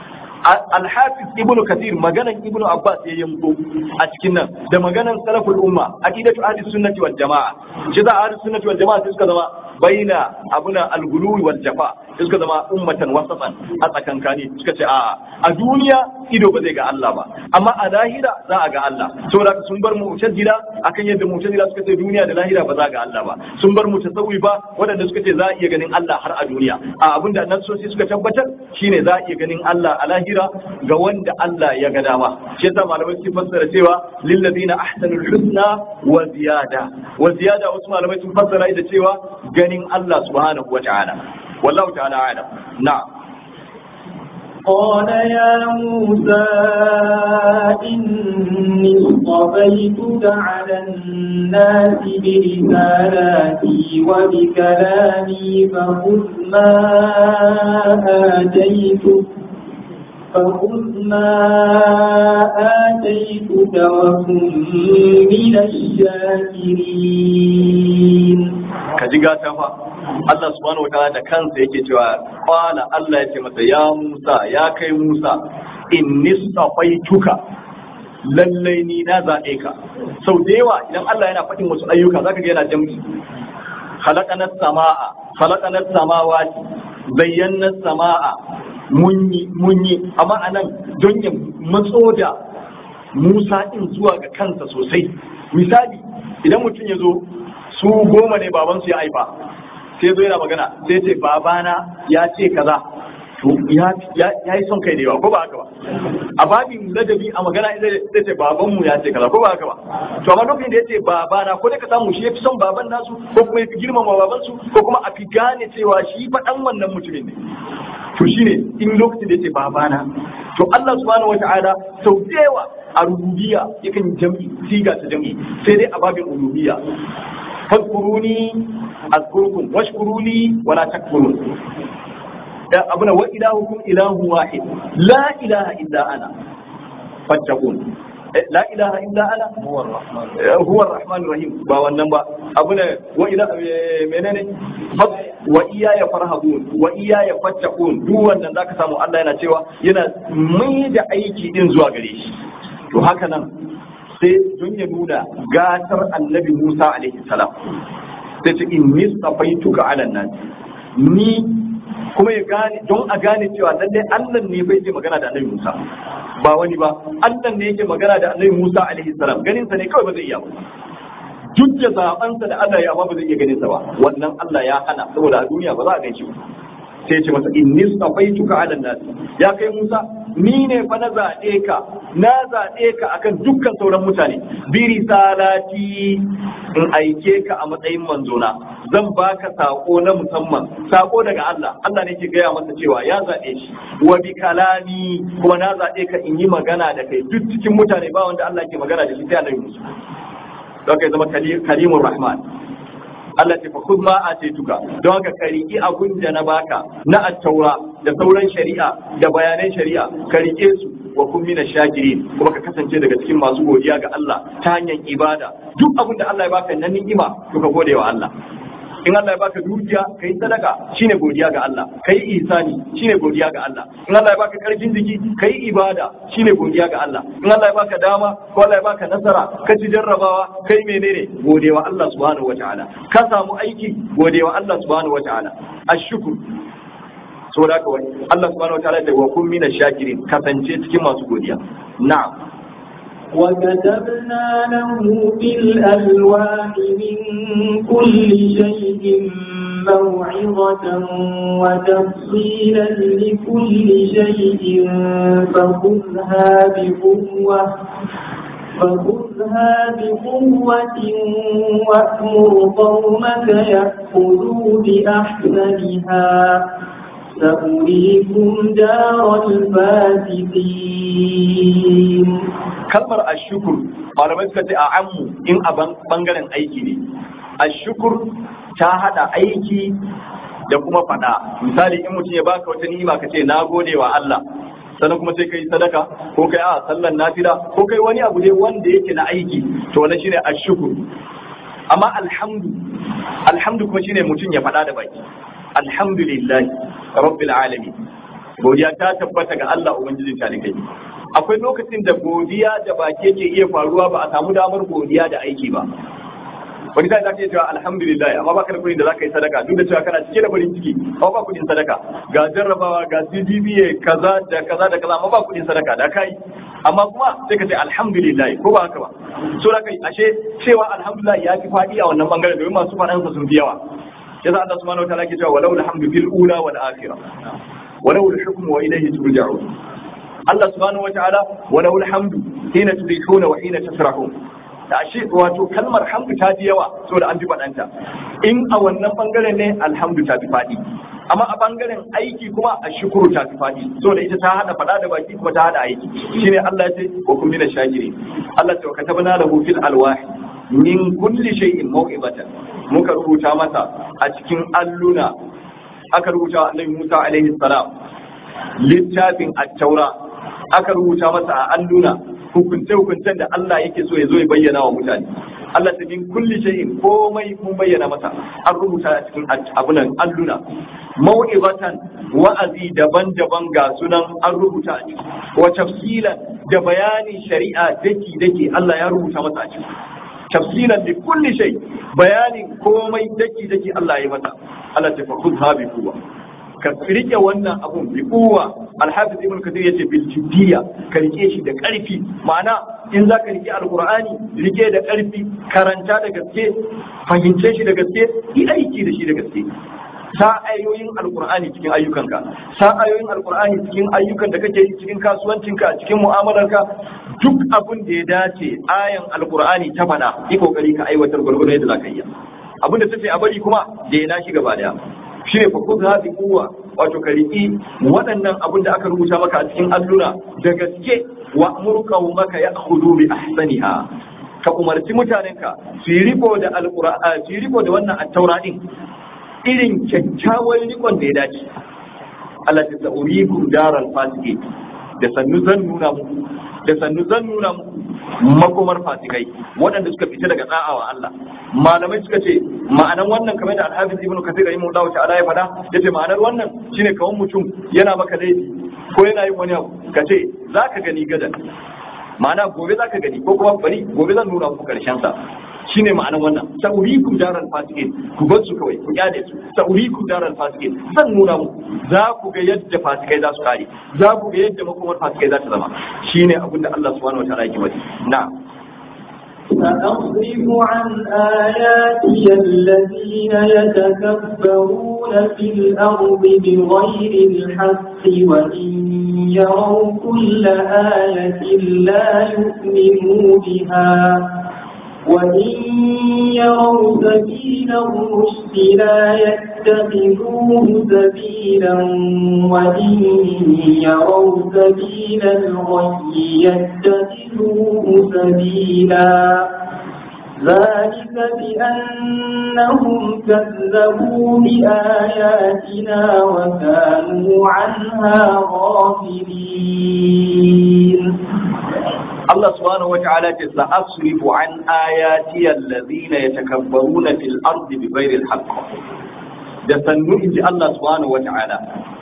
Speaker 1: Al-Hafiz Ibn Kathir maganan Ibn Abbas ya yanko a cikin nan da maganan salaful umma aqidatu ahli sunnati wal jamaa shi da ahli sunnati wal jamaa suka zama baina abuna al-ghuluwi wal jafa suka zama ummatan wasatan a tsakankani suka ce a a duniya ido ba zai ga Allah ba amma a lahira za a ga Allah saboda sun bar mu'tazila akan yadda mu'tazila suka ce duniya da lahira ba za a ga Allah ba sun bar mutasawwifa waɗanda suka ce za a iya ganin Allah har a duniya a abinda nassosi suka tabbatar shine za a iya ganin Allah a lahira ga wanda Allah ya ga dama shi yasa malamai suke fassara cewa lil ladina ahsanul husna wa ziyada wa ziyada wasu malamai sun fassara da cewa ganin Allah subhanahu wa ta'ala wallahu ta'ala a'lam na'am
Speaker 2: قال يا موسى إني اصطفيتك على الناس برسالاتي وبكلامي فخذ ما آتيتك فخذ ما آتيتك وكن من الشاكرين
Speaker 1: ka ji gata fa Allah subhanahu wataala da kansa yake cewa qala Allah yake masa ya Musa ya kai Musa inni safaituka lallai ni na zaɓe ka sau da yawa idan Allah yana faɗin wasu ayyuka zaka ga yana jam'i khalaqana samaa khalaqana samawati bayyana samaa munyi munyi amma anan don ya matso da Musa din zuwa ga kansa sosai misali idan mutum ya zo su goma ne babansu ya haifa sai zo yana magana sai ce babana ya ce kaza to ya yi son kai da yawa ko ba haka ba a babin ladabi a magana zai ce babanmu ya ce kaza ko ba haka ba to amma lokacin da ya ce babana ko dai ka samu shi ya fi son baban nasu ko kuma ya fi girmama babansu ko kuma a fi gane cewa shi faɗan wannan mutumin ne to shine in lokacin da yace babana to Allah subhanahu wataala sau da yawa a rububiyya yakan jam'i siga ta jam'i sai dai a babin uluhiyya fadkuruni azkurkum washkuruni wala takfurun abuna wa ilahukum ilahu wahid la ilaha illa ana fattaqun la ilaha illa ana huwa ar-rahman rahim ba wannan ba abuna wa ila menene wa iyaya farhabun wa iyaya fattaqun duk wannan zaka samu Allah yana cewa yana mai da aiki din zuwa gare shi to haka nan sai don ya nuna gatar annabi Musa alaihi salam sai ce inni safaituka ala nas ni kuma ya gane don a gane cewa lallai Allah ne bai je magana da annabi Musa ba wani ba Allah ne yake magana da annabi Musa alaihi salam ganin sa ne kawai ba zai iya ba duk da zabansa da Allah ya amma ba zai iya ganin sa ba wannan Allah ya hana saboda a duniya ba za a gaishe ba sai ya ce masa inni safaituka ala nas ya kai Musa ni ne fa na zaɓe ka na zaɓe ka akan dukkan sauran mutane bi risalati in aike ka a matsayin manzona zan baka sako na musamman sako daga Allah Allah ne ke gaya masa cewa ya zaɓe shi wa bi kalami kuma na zaɓe ka in yi magana da kai duk cikin mutane ba wanda Allah ke magana da shi sai annabi Musa don kai zama kalimur rahman Allah ce fa khudh ma atituka don haka ka riƙi abun da na baka na at-taura da sauran shari'a da bayanan shari'a ka riƙe su wa kun mina shakirin kuma ka kasance daga cikin masu godiya ga Allah ta hanyar ibada duk abin da Allah ya baka na ni'ima to ka gode wa Allah in Allah ya baka dukiya kai sadaka shine godiya ga Allah kai isani shine godiya ga Allah in Allah ya baka karfin jiki kai ibada shine godiya ga Allah in Allah ya baka dama ko Allah ya baka nasara ka ci jarrabawa kai menene godewa Allah subhanahu wataala ka samu aiki godewa Allah subhanahu wataala ashkur saboda haka wani Allah subhanahu wataala ya wa kun mina shakirin kasance cikin masu godiya na'am
Speaker 2: وكتبنا له في الألواح من كل شيء موعظة وتفصيلا لكل شيء فخذها بقوة فخذها بقوة وأمر قومك يأخذوا بأحسنها سأريكم دار الفاسقين
Speaker 1: kalmar ashukur malamai suka ce a ammu in a bangaren aiki ne ashukur ta hada aiki da kuma fada misali in mutum ya baka wata ni'ima ka ce na gode wa Allah sannan kuma sai kai sadaka ko kai a sallan nafila ko kai wani abu ne wanda yake na aiki to wannan shine ashukur amma alhamdu alhamdu kuma shine mutum ya fada da baki alhamdulillah rabbil alamin godiya ta tabbata ga Allah ubangijin talikai akwai lokacin da godiya da baki ke iya faruwa ba a samu damar godiya da aiki ba wani sai zaka iya cewa alhamdulillah amma baka da kudin da zaka yi sadaka duk da cewa kana cike da farin ciki amma ba kudin sadaka ga jarrabawa ga CDBA kaza da kaza da kaza amma ba kudin sadaka da kai amma kuma sai ka ce alhamdulillah ko ba haka ba so da kai ashe cewa alhamdulillah ya fi fadi a wannan bangaren domin masu fadansa sun fi yawa yasa Allah subhanahu wataala ke cewa walau alhamdu fil ula wal akhirah walau al-hukmu wa ilayhi turja'un Allah subhanahu wataala walau alhamdu hina tudikuna wa hina tasrahun da shi wato kalmar hamdu ta fi yawa saboda an fi faɗanta in a wannan bangaren ne alhamdu ta fi faɗi amma a bangaren aiki kuma a shukuru ta fi faɗi saboda ita ta hada faɗa da baki kuma ta hada aiki shine Allah ya ce wa kun mina shakiri Allah ta katabna lahu fil alwahi min kulli shay'in maw'ibatan muka rubuta masa a cikin alluna aka rubuta Annabi Musa alaihi salam littafin at-taura aka rubuta masa a alluna hukunce-hukuncen da Allah yake so ya zo ya bayyana wa mutane. Allah ta min kulli shay'in komai mun bayyana masa an rubuta a cikin abunan alluna. Mau'izatan wa'azi daban-daban ga sunan an rubuta a ciki. Wa tafsilan da bayanin shari'a daki-daki Allah ya rubuta masa a ciki. Tafsilan da kulli shay bayanin komai daki-daki Allah ya masa. Allah ta fa khudha bi quwwa. ka rike wannan abun bi kuwa alhafiz ibn kathir yace bil jiddiya ka rike shi da karfi ma'ana in za ka rike alqur'ani rike da karfi karanta da gaske fahimce shi da gaske yi aiki da shi da gaske sa ayoyin alqur'ani cikin ayyukanka sa ayoyin alqur'ani cikin ayyukan da kake yi cikin kasuwancinka cikin mu'amalarka duk abun da ya dace ayan alqur'ani ta fada yi kokari ka aiwatar gurgurdan yadda za ka yi abin da tace a bari kuma da ya nashi gaba daya shine fa khudha bi quwwa wato ka riki waɗannan abin da aka rubuta maka a cikin alluna da gaske wa murqa maka ya'khudhu bi ahsaniha ka umarci mutanenka su yi riko da alqur'ani su yi riko da wannan at-taura din irin kyakkyawan rikon da ya dace Allah ta sa'urikum daral fasiqin da sannu zan nuna muku da sannu zan nuna muku makomar fasikai waɗanda suka fita daga tsa'awa Allah malamai suka ce ma'anan wannan kamar da Al-Hafiz Ibn Kathir rahimahullahu ta'ala ya faɗa yace ma'anar wannan shine kawan mutum yana maka laifi ko yana yin wani abu kace zaka gani gadan ma'ana gobe zaka gani ko kuma bari gobe zan nuna muku karshen sa shine ma'anar wannan sa'urikum daral fasiqin ku bar su kawai ku kyale su sa'urikum daral fasiqin zan nuna muku za ku ga yadda fasikai za su kare za ku ga yadda makomar fasikai za ta zama shine abin da Allah subhanahu wataala yake faɗi na'am
Speaker 2: سأصرف عن آياتي الذين يتكبرون في الأرض بغير الحق وإن يروا كل آية لا يؤمنوا بها وإن يروا سبيل الرشد لا يتخذوه سبيلا وإن يروا سبيل الغي يتخذوه سبيلا ذلك بأنهم كذبوا بآياتنا وكانوا عنها غافلين
Speaker 1: Allah subhanahu wata'ala ce sa asrifu an ayati allazina yatakabbaruna fil ardi bighairi alhaq da sannu inji Allah subhanahu wata'ala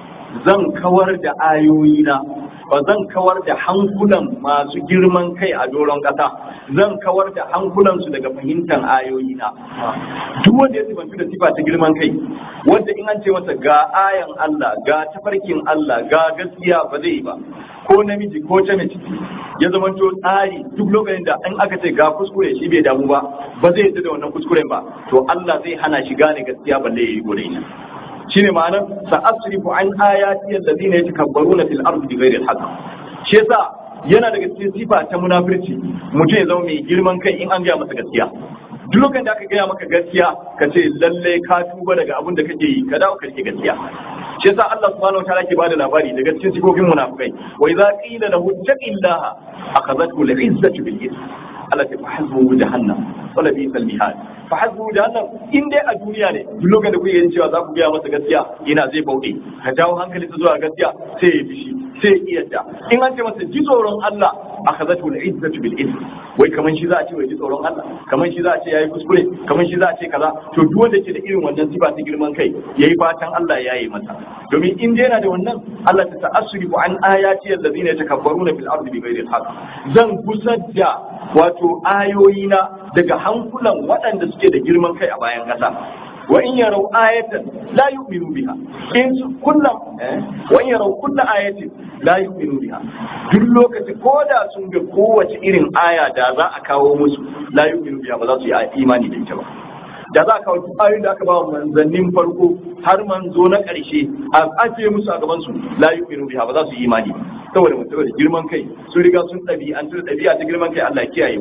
Speaker 1: zan kawar da ayoyina ba zan kawar da hankulan masu girman kai a doron kasa zan kawar da hankulansu daga fahimtar ayoyina duk wanda ya sifantu da sifa ta girman kai wanda in an ce masa ga ayan Allah ga tafarkin Allah ga gaskiya ba zai yi ba ko namiji ko ta mace ya zama to tsari duk lokacin da in aka ce ga kuskure shi bai damu ba ba zai yadda da wannan kuskuren ba to Allah zai hana shi gane gaskiya balle yayi gore ina shine ma'anar sa asrifu an ayati allazina yatakabbaruna fil ardi bighairi alhaq shi yasa yana daga cikin sifa ta munafirci mutum ya zama mai girman kai in an gaya masa gaskiya duk lokacin da aka gaya maka gaskiya ka ce lalle ka tuba daga abin da kake yi ka dawo ka rike gaskiya shi yasa Allah subhanahu wataala ke bada labari daga cikin sifofin munafikai wa idza qila lahu taqillaha akhadhathu al-izzatu bil ithm Allah ta fahazbu jahannam wala bi sal mihad fahazbu jahannam in dai a duniya ne duk lokacin da kuke yin cewa za ku gaya masa gaskiya ina zai bauɗe ka jawo hankali zuwa gaskiya sai ya bishi sai ya iyadda in an ce masa ji tsoron Allah akhadhathu al-izzatu bil ithm wai kaman shi za a ce wai ji tsoron Allah kaman shi za a ce yayi kuskure kaman shi za a ce kaza to duk wanda ke da irin wannan sifa ta girman kai yayi fatan Allah ya yi masa domin in dai yana da wannan Allah ta ta'assurifu an ayati allazina yatakabbaruna fil ardi bighairi al-haq zan gusar da wato ayoyina daga hankulan waɗanda suke da girman kai a bayan ƙasa wa in yarau ayatan la yu'minu biha in kullum wa in yarau kullu ayatin la yu'minu biha duk lokaci ko da sun ga kowace irin aya da za a kawo musu la yu'minu biha ba za su yi imani da ita ba da za a kawo duk ayoyin da aka ba manzannin farko har manzo na ƙarshe a ajiye musu a gaban su la yu'minu biha ba za su yi imani saboda mutum da girman kai sun riga sun ɗabi'antu da ɗabi'a ta girman kai Allah ya kiyaye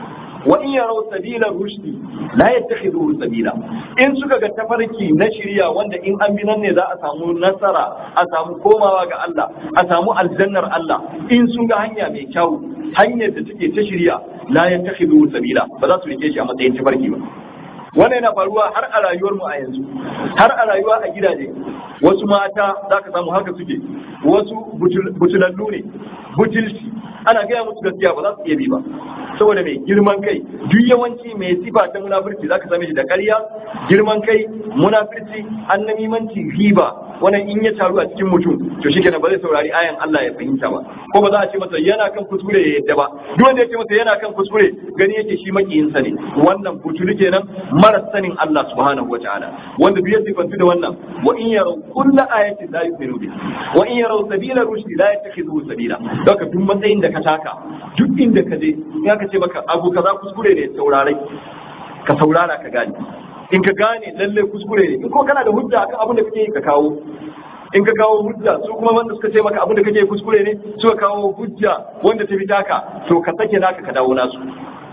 Speaker 1: wa in yaraw sabila rushdi la yattakhidhuhu sabila in suka ga tafarki na shirya wanda in an bi nan ne za a samu nasara a samu komawa ga Allah a samu aljannar Allah in sun ga hanya mai kyau hanyar da take ta shirya la yattakhidhuhu sabila ba za su rike shi a matsayin tafarki ba wannan yana faruwa har a rayuwar mu a yanzu har a rayuwa a gidaje wasu mata za ka samu haka suke wasu butulallu ne butulci ana gaya musu gaskiya ba za su iya bi ba saboda mai girman kai duk yawanci mai sifa ta munafurci za ka same shi da ƙarya girman kai munafurci annamimanci riba wannan in ya taru a cikin mutum to shi kenan ba zai saurari ayan Allah ya fahimta ba ko ba za a ce masa yana kan kuskure ya yadda ba duk wanda ya ce masa yana kan kuskure gani yake shi makiyinsa ne wannan butulu kenan mara sanin Allah subhanahu wa ta'ala wanda duk ya sifantu da wannan wa in yaraw kullu ayatin la yu'minu biha wa in yaraw sabila rushdi la yattakhidhu sabila doka duk matsayin da ka taka duk inda ka je ya ka ce maka abu kaza kuskure ne saurare ka saurara ka gane in ka gane lalle kuskure ne in ko kana da hujja akan abin da kake yi ka kawo in ka kawo hujja su kuma wanda suka ce maka abin da kake kuskure ne suka kawo hujja wanda ta fi taka to ka sake naka ka dawo nasu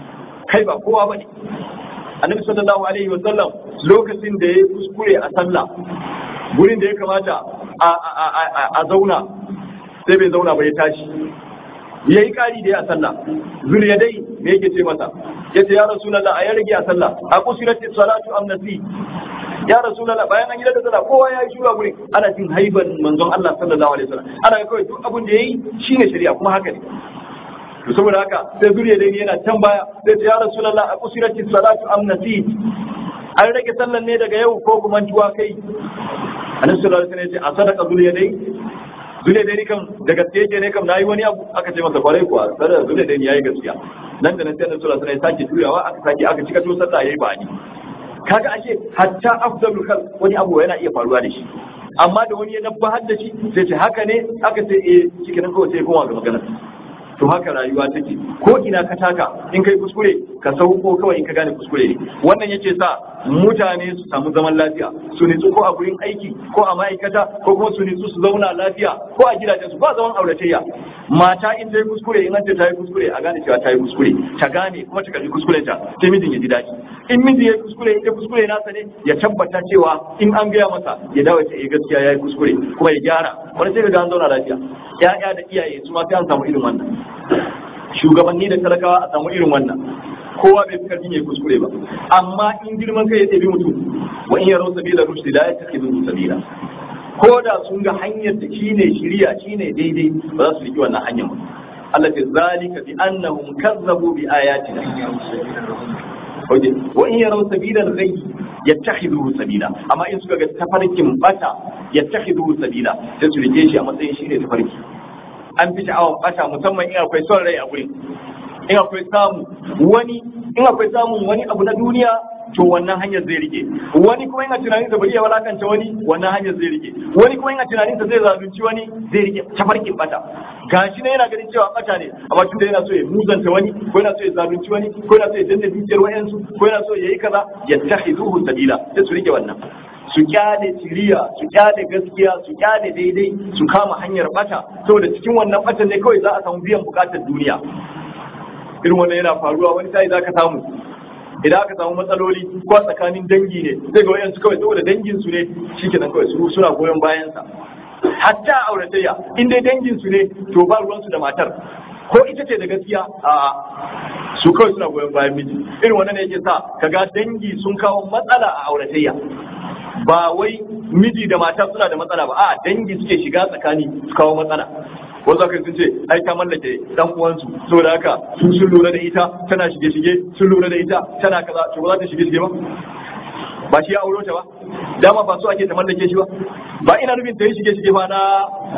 Speaker 1: kai ba kowa bane annabi sallallahu alaihi wasallam lokacin da ya kuskure a sallah gurin da ya kamata a zauna sai bai zauna ba ya tashi ya yi ƙari da ya sallah zuriya dai me yake ce masa ya ce ya rasulallah a ya rage a sallah a kusurati salatu amnasi ya rasulallah bayan an yi da sallah kowa ya yi shura gurin ana jin haiban manzon Allah sallallahu alaihi wasallam ana kawai duk abin da yayi shine shari'a kuma haka ne to saboda haka sai zuriya dai yana can baya sai ce ya rasulallah a kusurati salatu amnasi an rage sallan ne daga yau ko kuma tuwa kai annabi sallallahu alaihi wasallam ya ce a sadaka zuriya dai zule dai kam da gaske yake ne kam nayi wani abu aka ce masa kwarai kuwa sai zule dai yayi gaskiya nan da nan sai Annabi sallallahu alaihi wasallam ya sake juyawa aka sake aka cika to sallah yayi bani kaga ashe hatta afdalul khalq wani abu yana iya faruwa da shi amma da wani ya nabbahar da shi sai ce haka ne aka ce eh cikin nan kawai sai kuma ga magana to haka rayuwa take ko ina ka taka in kai kuskure ka sauko kawai in ka gane kuskure ne wannan yake sa mutane su samu zaman lafiya su nitsu ko a gurin aiki ko a ma'aikata ko kuma su nitsu su zauna lafiya ko a gidajensu ba zaman auratayya mata in ta yi kuskure in an ce ta yi kuskure a gane cewa ta yi kuskure ta gane kuma ta karbi kuskuren ta sai mijin ya ji daɗi in mijin ya yi kuskure in kuskure nasa ne ya tabbata cewa in an gaya masa ya dawo ta gaskiya ya yi kuskure kuma ya gyara wani sai ga an zauna lafiya ya'ya da iyaye su ma sai an samu irin wannan shugabanni da talakawa a samu irin wannan kowa bai fi karfin ya kuskure ba amma in girman kai ya ɗabi mutum wa in yaro sabila rushdi la yattakhidhu sabila ko da sun ga hanyar da shine shiriya shine daidai ba za su riki wannan hanyar ba Allah ta zalika bi annahum kazzabu bi ayatina Oje, wa in yaro sabila al-ghayy yattakhidhu sabila amma in suka ga tafarkin bata yattakhidhu sabila sai su rike shi a matsayin shine tafarki an fi sha'awar bata musamman in akwai son rai a gurin in akwai samu wani in akwai samun wani abu na duniya to wannan hanyar zai rike wani kuma yana tunanin da bari ya walakanta wani wannan hanyar zai rike wani kuma yana tunanin da zai zalunci wani zai rike tafarkin bata gashi ne yana ganin cewa bata ne amma tunda yana so ya muzanta wani ko yana so ya zalunci wani ko yana so ya danna dukiyar wayansu ko yana so ya yi kaza yattakhiduhu sabila sai su rike wannan su kyale siriya su kyale gaskiya su kyale daidai su kama hanyar bata saboda cikin wannan batan ne kawai za a samu biyan bukatar duniya irin wannan yana faruwa wani sai za ka samu idan aka samu matsaloli ko a tsakanin dangi ne sai ga wayansu kawai saboda dangin su ne shikenan kawai su suna goyon bayan sa hatta auratayya in dai dangin su ne to ba ruwan su da matar ko ita ce da gaskiya a su kawai suna goyon bayan miji irin wannan ne yake sa kaga dangi sun kawo matsala a auratayya ba wai miji da mata suna da matsala ba a dangi suke shiga tsakani su kawo matsala wasu aka sun ce ai ta mallake dan uwansu saboda haka su sun lura da ita tana shige shige sun lura da ita tana kaza to ba za ta shige shige ba ba shi ya auro ta ba dama ba so ake ta mallake shi ba ba ina nufin ta yi shige shige ba na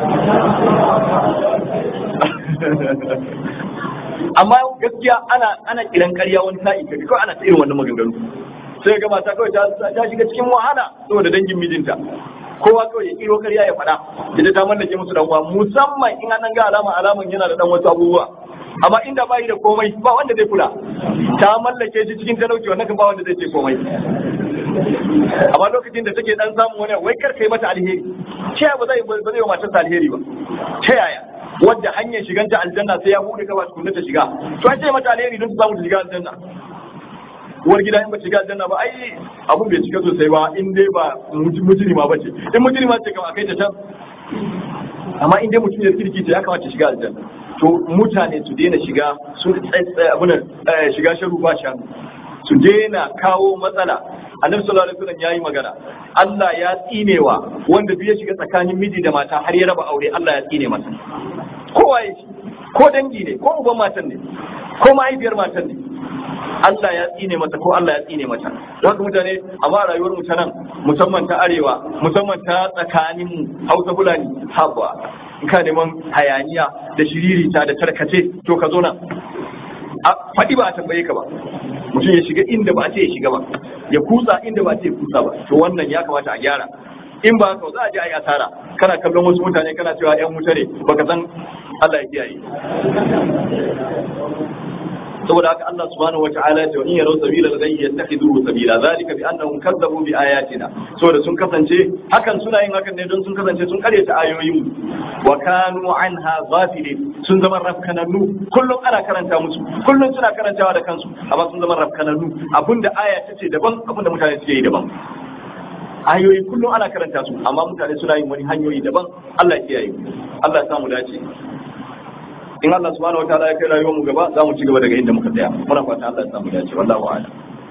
Speaker 1: amma gaskiya ana ana kiran ƙarya wani sa'i kaga kawai ana ta irin wannan maganganu sai ga mata kawai ta shiga cikin wahala saboda dangin mijinta kowa kawai ya kiro karya ya faɗa ita ta mallake musu dan uwa musamman in an ga alama alaman yana da dan wasu abubuwa amma inda bai da komai ba wanda zai kula ta mallake shi cikin talauci wannan kan ba wanda zai ce komai amma lokacin da take dan samu wani wai kar kai mata alheri ce ba zai ba zai wa matarsa alheri ba ta yaya wadda hanyar shiganta aljanna sai ya bude gaba tukunna ta shiga to an ce mata alheri don ta samu ta shiga aljanna uwar gida in ba shiga aljanna ba ai abun bai cika sosai ba in dai ba mujrima ba ce in mujrima ce kam akai ta can amma in dai mutum ya kirki ta ya kamata shiga aljanna to mutane su daina shiga sun tsaye abunan shiga sharu ba shanu su daina kawo matsala annabi sallallahu alaihi wasallam yayi magana Allah ya tsinewa wanda duk ya shiga tsakanin miji da mata har ya raba aure Allah ya tsine masa kowa ya shi ko dangi ne ko uban matan ne ko mahaifiyar matan ne Allah ya tsine mata ko Allah ya tsine mata don haka mutane amma rayuwar mu ta nan musamman ta arewa musamman ta tsakanin mu Hausa Fulani habba in ka neman hayaniya da shiririta da tarkace to ka zo nan a faɗi ba a tambaye ka ba mutum ya shiga inda ba a ce ya shiga ba ya kutsa inda ba a ce ya kutsa ba to wannan ya kamata a gyara in ba haka za a je a yi asara kana kallon wasu mutane kana cewa yan wuta ne baka san Allah ya kiyaye saboda haka Allah subhanahu wataala ya in yarau sabila ghayy yattakhiduhu sabila zalika bi annahum kazzabu bi ayatina saboda sun kasance hakan suna yin hakan ne don sun kasance sun karyata ayoyin wa kanu anha ghafilin sun zama rafkananu kullum ana karanta musu kullum suna karantawa da kansu amma sun zama rafkananu abinda aya ta ce daban abinda mutane suke yi daban ayoyi kullum ana karanta su amma mutane suna yin wani hanyoyi daban Allah ya kiyaye Allah ya samu dace in Allah subhanahu wataala ya kai rayuwar mu gaba za mu ci gaba daga inda muka tsaya muna fatan Allah ya samu dace wallahu a'lam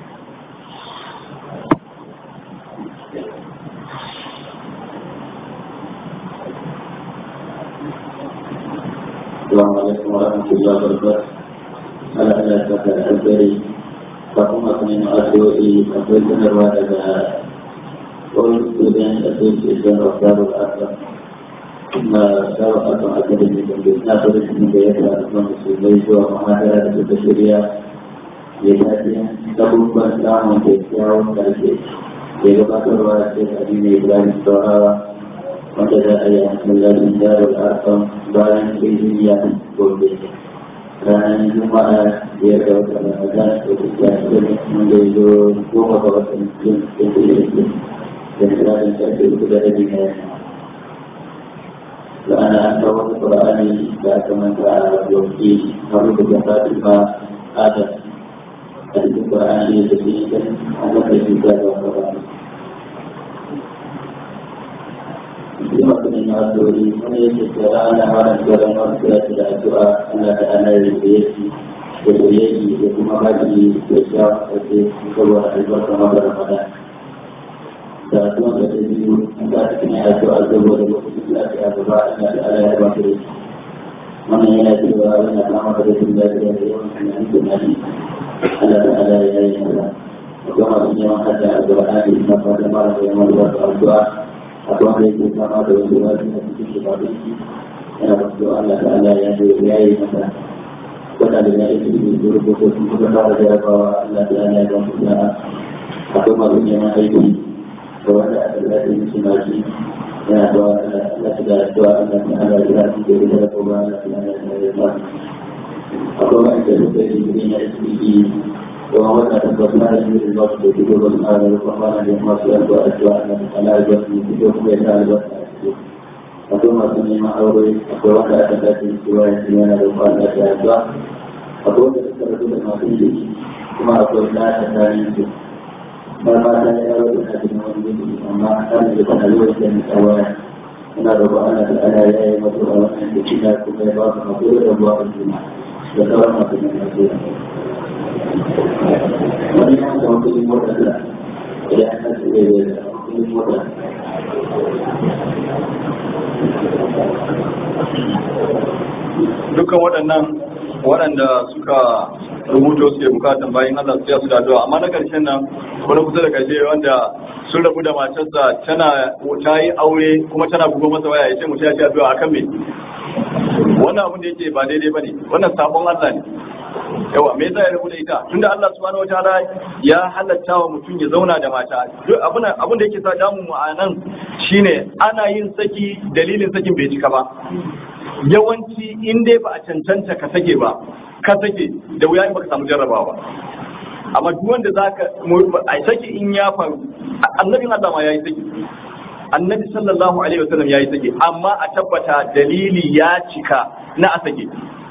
Speaker 3: السلام عليكم ورحمة الله وبركاته. على أن أتذكر البري فهم أثنين أدوئي أقول سنروا لدى قول سودان أقول سيدان وقدار الأكبر ثم دار أكبر أكبر من جنبنا فرس من بيت الأكبر مسلمي سوى محاضرة البشرية يتاتي تقول بأسلام وكيسيا وكالكي يغبطر واسف أدين إبراهيم سوى wanda za a yi masallacin darul arfam bayan kiriyya gobe ranar juma'a ya ga wata ramadan da ta shafi wanda ya zo goma ga watan jin da ta yi da da misalin karfe uku da rabi na yamma da ana an kawo wata ƙura'ani da aka manta a yauki har da fatima adam a cikin ƙura'ani da ke yi kan an kafa shi da ƙura'ani Terima kasih Mas Dori. Ini secara anak-anak sekarang harus tidak doa anak-anak yang berisi berisi di rumah haji spesial seperti keluar dari bersama Ramadan. Dan Tuhan kata itu anda kena doa doa doa kita ada doa ada ada yang berisi. Mana yang ada doa yang nama dari Tuhan dari yang itu nanti ada ada yang yang Aku maksudnya ada doa di tempat tempat yang membuat doa atau ada yang sama dengan doa di hati kita ini ya doa Allah Taala yang dibiayai maka pada dengan itu disuruh buku kepada dia bahwa Allah Taala yang berdoa atau maksudnya itu bahwa ada ada di sini ya doa Allah sudah doa Allah Taala di hati kita bahwa Allah Taala yang berdoa atau ada di dunia ini وهو تتبعنا من الوقت في كل هذا القرآن للمصير وأجواءنا على الوقت في كل هذا الوقت وثم سمع أوري ووقع تتاتي سواء سيانا وقال لك أجواء أقول تذكرت لما فيه ثم أقول لا تتاني ما ما كان يرى أحد من أما كان يكون الوقت من سواء أنا ربنا تعالى يا مطلوب أن تكون كل بعض مطلوب الله الجمعة وتوقف من المسيح wani ya ga kudin mota da ya kasu da kudin mota
Speaker 1: dukkan waɗannan waɗanda suka rubuto suke bukatan bayan Allah su su da addu'a amma na ƙarshen nan wani kusa da ƙarshe wanda sun rabu da matarsa tana ta yi aure kuma tana bugo masa waya ya ce mutum ya ce addu'a akan me wannan abin da yake ba daidai bane wannan sabon Allah ne yawa me yasa ya rabu da ita tunda Allah subhanahu wataala ya halatta wa mutum ya zauna da mata duk abin abin da yake sa damu mu a nan shine ana yin saki dalilin sakin bai cika ba yawanci in dai ba a cancanta ka sake ba ka sake da wuya in baka samu jarrabawa ba amma duk wanda zaka a saki in ya faru annabin Allah ma yayi saki annabi sallallahu alaihi wasallam yayi sake amma a tabbata dalili ya cika na a sake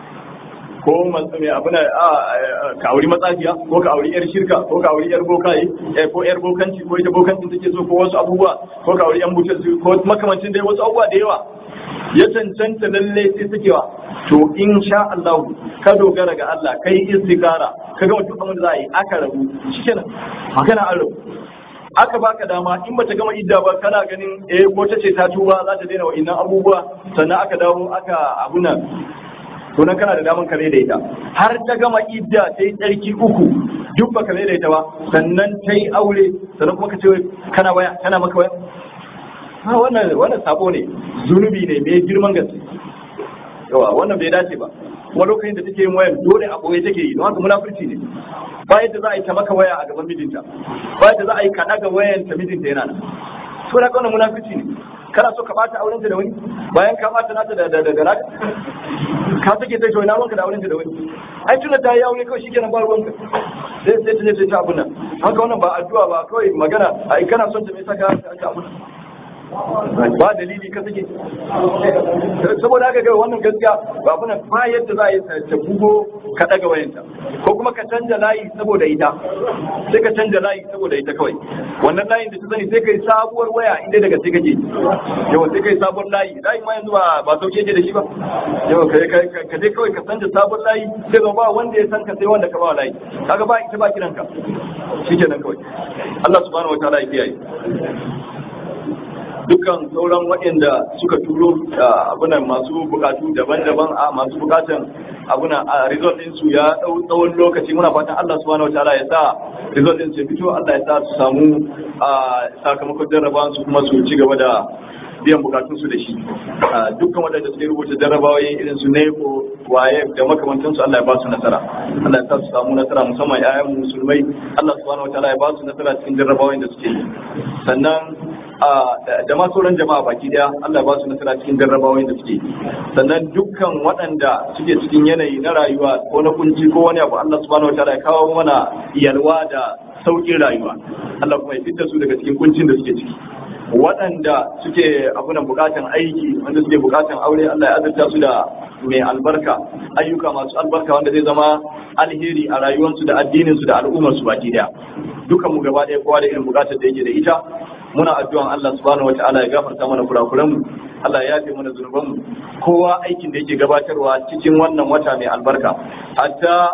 Speaker 1: ko mai abu na ka auri matsafiya ko ka auri yar shirka ko ka auri yar bokaye ko yar bokanci ko ita bokanci take so ko wasu abubuwa ko ka auri yan butar ko makamancin dai wasu abubuwa da yawa ya cancanta lalle sai sakewa to in sha Allah ka dogara ga Allah kai istikara ka ga duk abin da za a yi aka rabu shikenan magana an rabu aka baka dama in bata gama idda ba kana ganin eh ko ta ce ta tuba za ta daina wa'innan abubuwa sannan aka dawo aka abuna to nan kana da daman kare da ita har ta gama idda ta yi tsarki uku duk ba kare da ita ba sannan ta yi aure sannan kuma ka ce kana waya kana maka waya ha wannan wannan sabo ne zunubi ne mai girman gaske yawa wannan bai dace ba kuma lokacin da take yin wayan dole a boye take yi don haka munafurci ne ba yadda za a yi ta maka waya a gaban mijinta ba yadda za a yi ka daga wayan ta mijinta yana nan to na kauna munafurci ne kana so ka bata aurenta da wani bayan ka bata nata da da da naka ka sake sai to ina ruwanka da aurenta da wani ai tunda ta yi aure kawai shikenan ba ruwanka sai sai ta je ta abun nan haka wannan ba addu'a ba kawai magana ai kana son ta me saka ka abun nan ba dalili ka sake saboda haka ga wannan gaskiya ba kuna ba yadda za a yi ta bugo ka daga wayanta ko kuma ka canja layi saboda ita sai ka canja layi saboda ita kawai wannan layin da ta sani sai kai sabuwar waya inda daga sai kake yawa sai kai sabuwar layi layi ma yanzu ba ba sauke yake da shi ba yawa kai ka dai kawai ka canja sabuwar layi sai zama ba wanda ya san ka sai wanda ka ba layi kaga ba ita ba kiranka shikenan kawai Allah subhanahu wataala ya kiyaye dukkan sauran waɗanda suka turo abunan masu bukatu daban-daban a masu bukatan abuna a result din su ya dau tsawon lokaci muna fatan Allah subhanahu wataala ya sa result din su fito Allah ya sa su samu sakamakon jarrabawan su kuma su ci gaba da biyan bukatun su da shi dukkan waɗanda suke rubuta jarrabawoyi irin su neko waye da makamantan su Allah ya ba su nasara Allah ya sa su samu nasara musamman ƴaƴan musulmai Allah subhanahu wataala ya ba su nasara cikin jarrabawoyin da suke yi sannan da ma sauran jama'a baki daya Allah ba su nasara cikin jarrabawoyin da suke sannan dukkan waɗanda suke cikin yanayi na rayuwa ko na kunci ko wani abu Allah subhanahu wataala ya kawo mana yalwa da saukin rayuwa Allah kuma ya fitar su daga cikin kuncin da suke ciki waɗanda suke abunan bukatan aiki wanda suke bukatan aure Allah ya azurta su da mai albarka ayyuka masu albarka wanda zai zama alheri a rayuwarsu da addininsu da al'ummarsu baki daya dukan mu gaba ɗaya kowa da irin bukatar da yake da ita muna addu'an Allah subhanahu wata'ala ya gafarta mana kurakuranmu Allah ya yafe mana zunubanmu kowa aikin da yake gabatarwa cikin wannan wata mai albarka hatta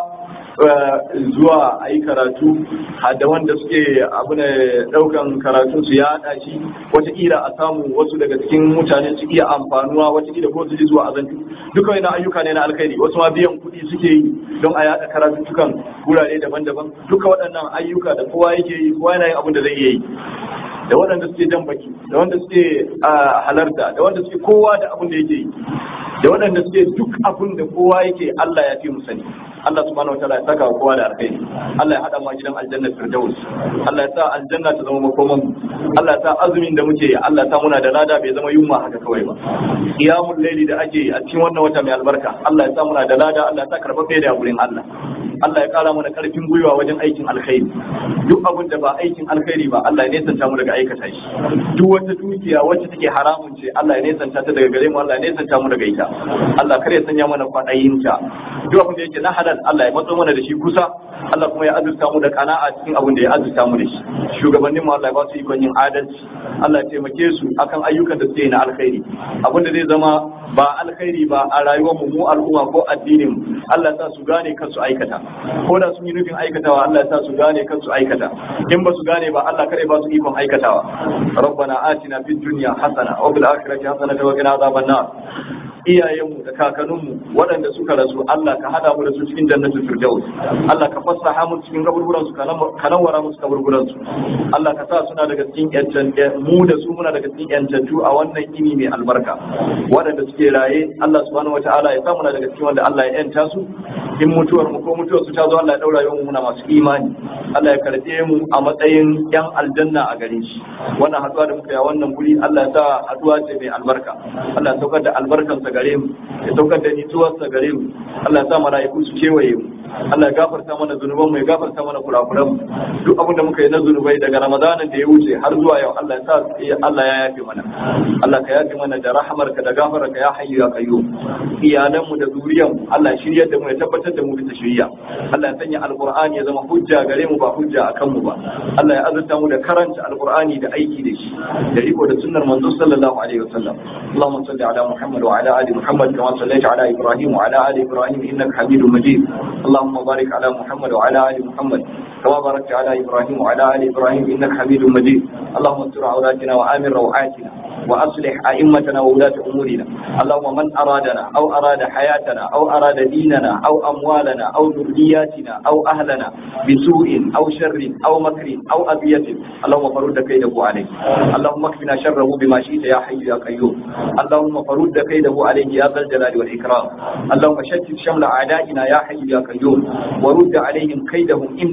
Speaker 1: zuwa a yi karatu da wanda suke abu ne daukan karatun su ya haɗa shi wataƙila a samu wasu daga cikin mutane su iya amfanuwa wataƙila ko su ji zuwa azantu duka wani ayyuka ne na alkhairi wasu ma biyan kuɗi suke yi don a yaɗa karatuttukan wurare daban-daban duka waɗannan ayyuka da kowa yake yi kowa yana yin abin da zai iya yi da waɗanda suke jan baki da wanda suke halarta da wanda suke kowa da abin da yake yi da waɗanda suke duk abin da kowa yake Allah ya fi mu sani Allah subhanahu wa ta'ala ya saka wa kowa da alkhairi Allah ya hada mu a gidan aljanna firdaus Allah ya sa aljanna ta zama makoman mu Allah ya sa azumin da muke yi Allah ya sa muna da lada bai zama yunwa haka kawai ba qiyamul layli da ake yi a cikin wannan wata mai albarka Allah ya sa muna da lada Allah ya sa karbabe da gurin Allah Allah ya kara mana karfin gwiwa wajen aikin alkhairi duk abin da ba aikin alkhairi ba Allah ya nesanta mu daga aikata shi duk wata dukiya wacce take haramun ce Allah ya nesanta ta daga gare mu Allah ya nesanta mu daga ita Allah kar ya sanya mana kwaɗayin ta duk abin da yake na halal Allah ya matso mana da shi kusa Allah kuma ya azurta mu da kana'a cikin abin da ya azurta mu da shi shugabannin mu Allah ya ba su ikon yin adalci Allah ya taimake su akan ayyukan da suke yi na alkhairi abin da zai zama ba alkhairi ba a rayuwar mu mu al'umma ko addinin mu Allah ya sa su gane kan su aikata ko da sun yi nufin aikatawa Allah ya sa su gane kan su aikata in ba su gane ba Allah kare ba su ikon aikatawa rabbana atina fid dunya hasana wa fil akhirati hasana wa qina adhaban nar iyayenmu da kakanninmu waɗanda suka rasu Allah ka hada mu da su cikin jannatul firdaus Allah ka fassaha mu cikin kaburburan su ka nawara musu kaburburan su Allah ka sa suna daga cikin yancan mu da su muna daga cikin yancantu a wannan ini mai albarka waɗanda suke raye Allah subhanahu wataala ya sa muna daga cikin wanda Allah ya yanta su in mutuwar mu ko mutuwar su ta zo Allah ya daura yawan muna masu imani Allah ya karɓe mu a matsayin yan aljanna a gare shi wannan haduwa da muka yi a wannan guri Allah ya sa haduwa ce mai albarka Allah ya saukar da albarkansa gare mu ya saukar da nitsuwarsa gare mu Allah ya sa mala'iku su kewaye mu Allah ya gafarta mana zunuban mu ya gafarta mana kurakuran mu duk abin da muka yi na zunubai daga Ramadanin da ya wuce har zuwa yau Allah ya sa Allah ya yafe mana Allah ka yafe mana da rahamarka da gafararka ya hayyu ya qayyum iyalan mu da zuriyan mu Allah ya shiryar da mu ya tabbatar da mu bisa shiriya Allah ya sanya alqur'ani ya zama hujja gare mu ba hujja akan mu ba Allah ya azurta mu da karanta alqur'ani da aiki da shi da riko da sunnar manzo sallallahu alaihi wasallam Allahumma salli ala Muhammad wa ala ali Muhammad kama sallaita ala Ibrahim wa ala ali Ibrahim innaka Hamidum Majid اللهم بارك على محمد وعلى ال محمد كما باركت على ابراهيم وعلى ال ابراهيم انك حميد مجيد اللهم استر عوراتنا وامن روعاتنا واصلح ائمتنا وولاة امورنا اللهم من ارادنا او اراد حياتنا او اراد ديننا او اموالنا او ذرياتنا او اهلنا بسوء او شر او مكر او اذية اللهم فرد كيده عليه اللهم اكفنا شره بما شئت يا حي يا قيوم اللهم فرد كيده عليه يا ذا الجلال والاكرام اللهم شتت شمل اعدائنا يا حي يا قيوم ورد عليهم كيدهم انك على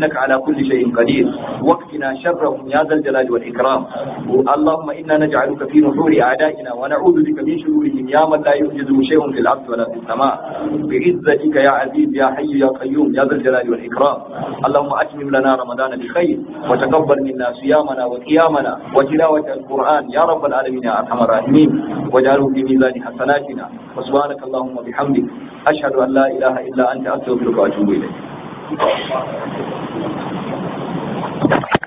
Speaker 1: كل شيء قدير واكفنا شرهم يا ذا الجلال والإكرام اللهم إنا نجعلك في نحور أعدائنا ونعوذ بك من شرورهم يا من لا يعجزه شيء في الأرض ولا في السماء بعزتك يا عزيز يا حي يا قيوم يا ذا الجلال والإكرام اللهم أتمم لنا رمضان بخير وتقبل منا صيامنا وقيامنا وتلاوة القرآن يا رب العالمين يا أرحم الراحمين واجعله في ميزان حسناتنا وسبحانك اللهم وبحمدك أشهد أن لا إله إلا أنت أستغفرك وأتوب إليك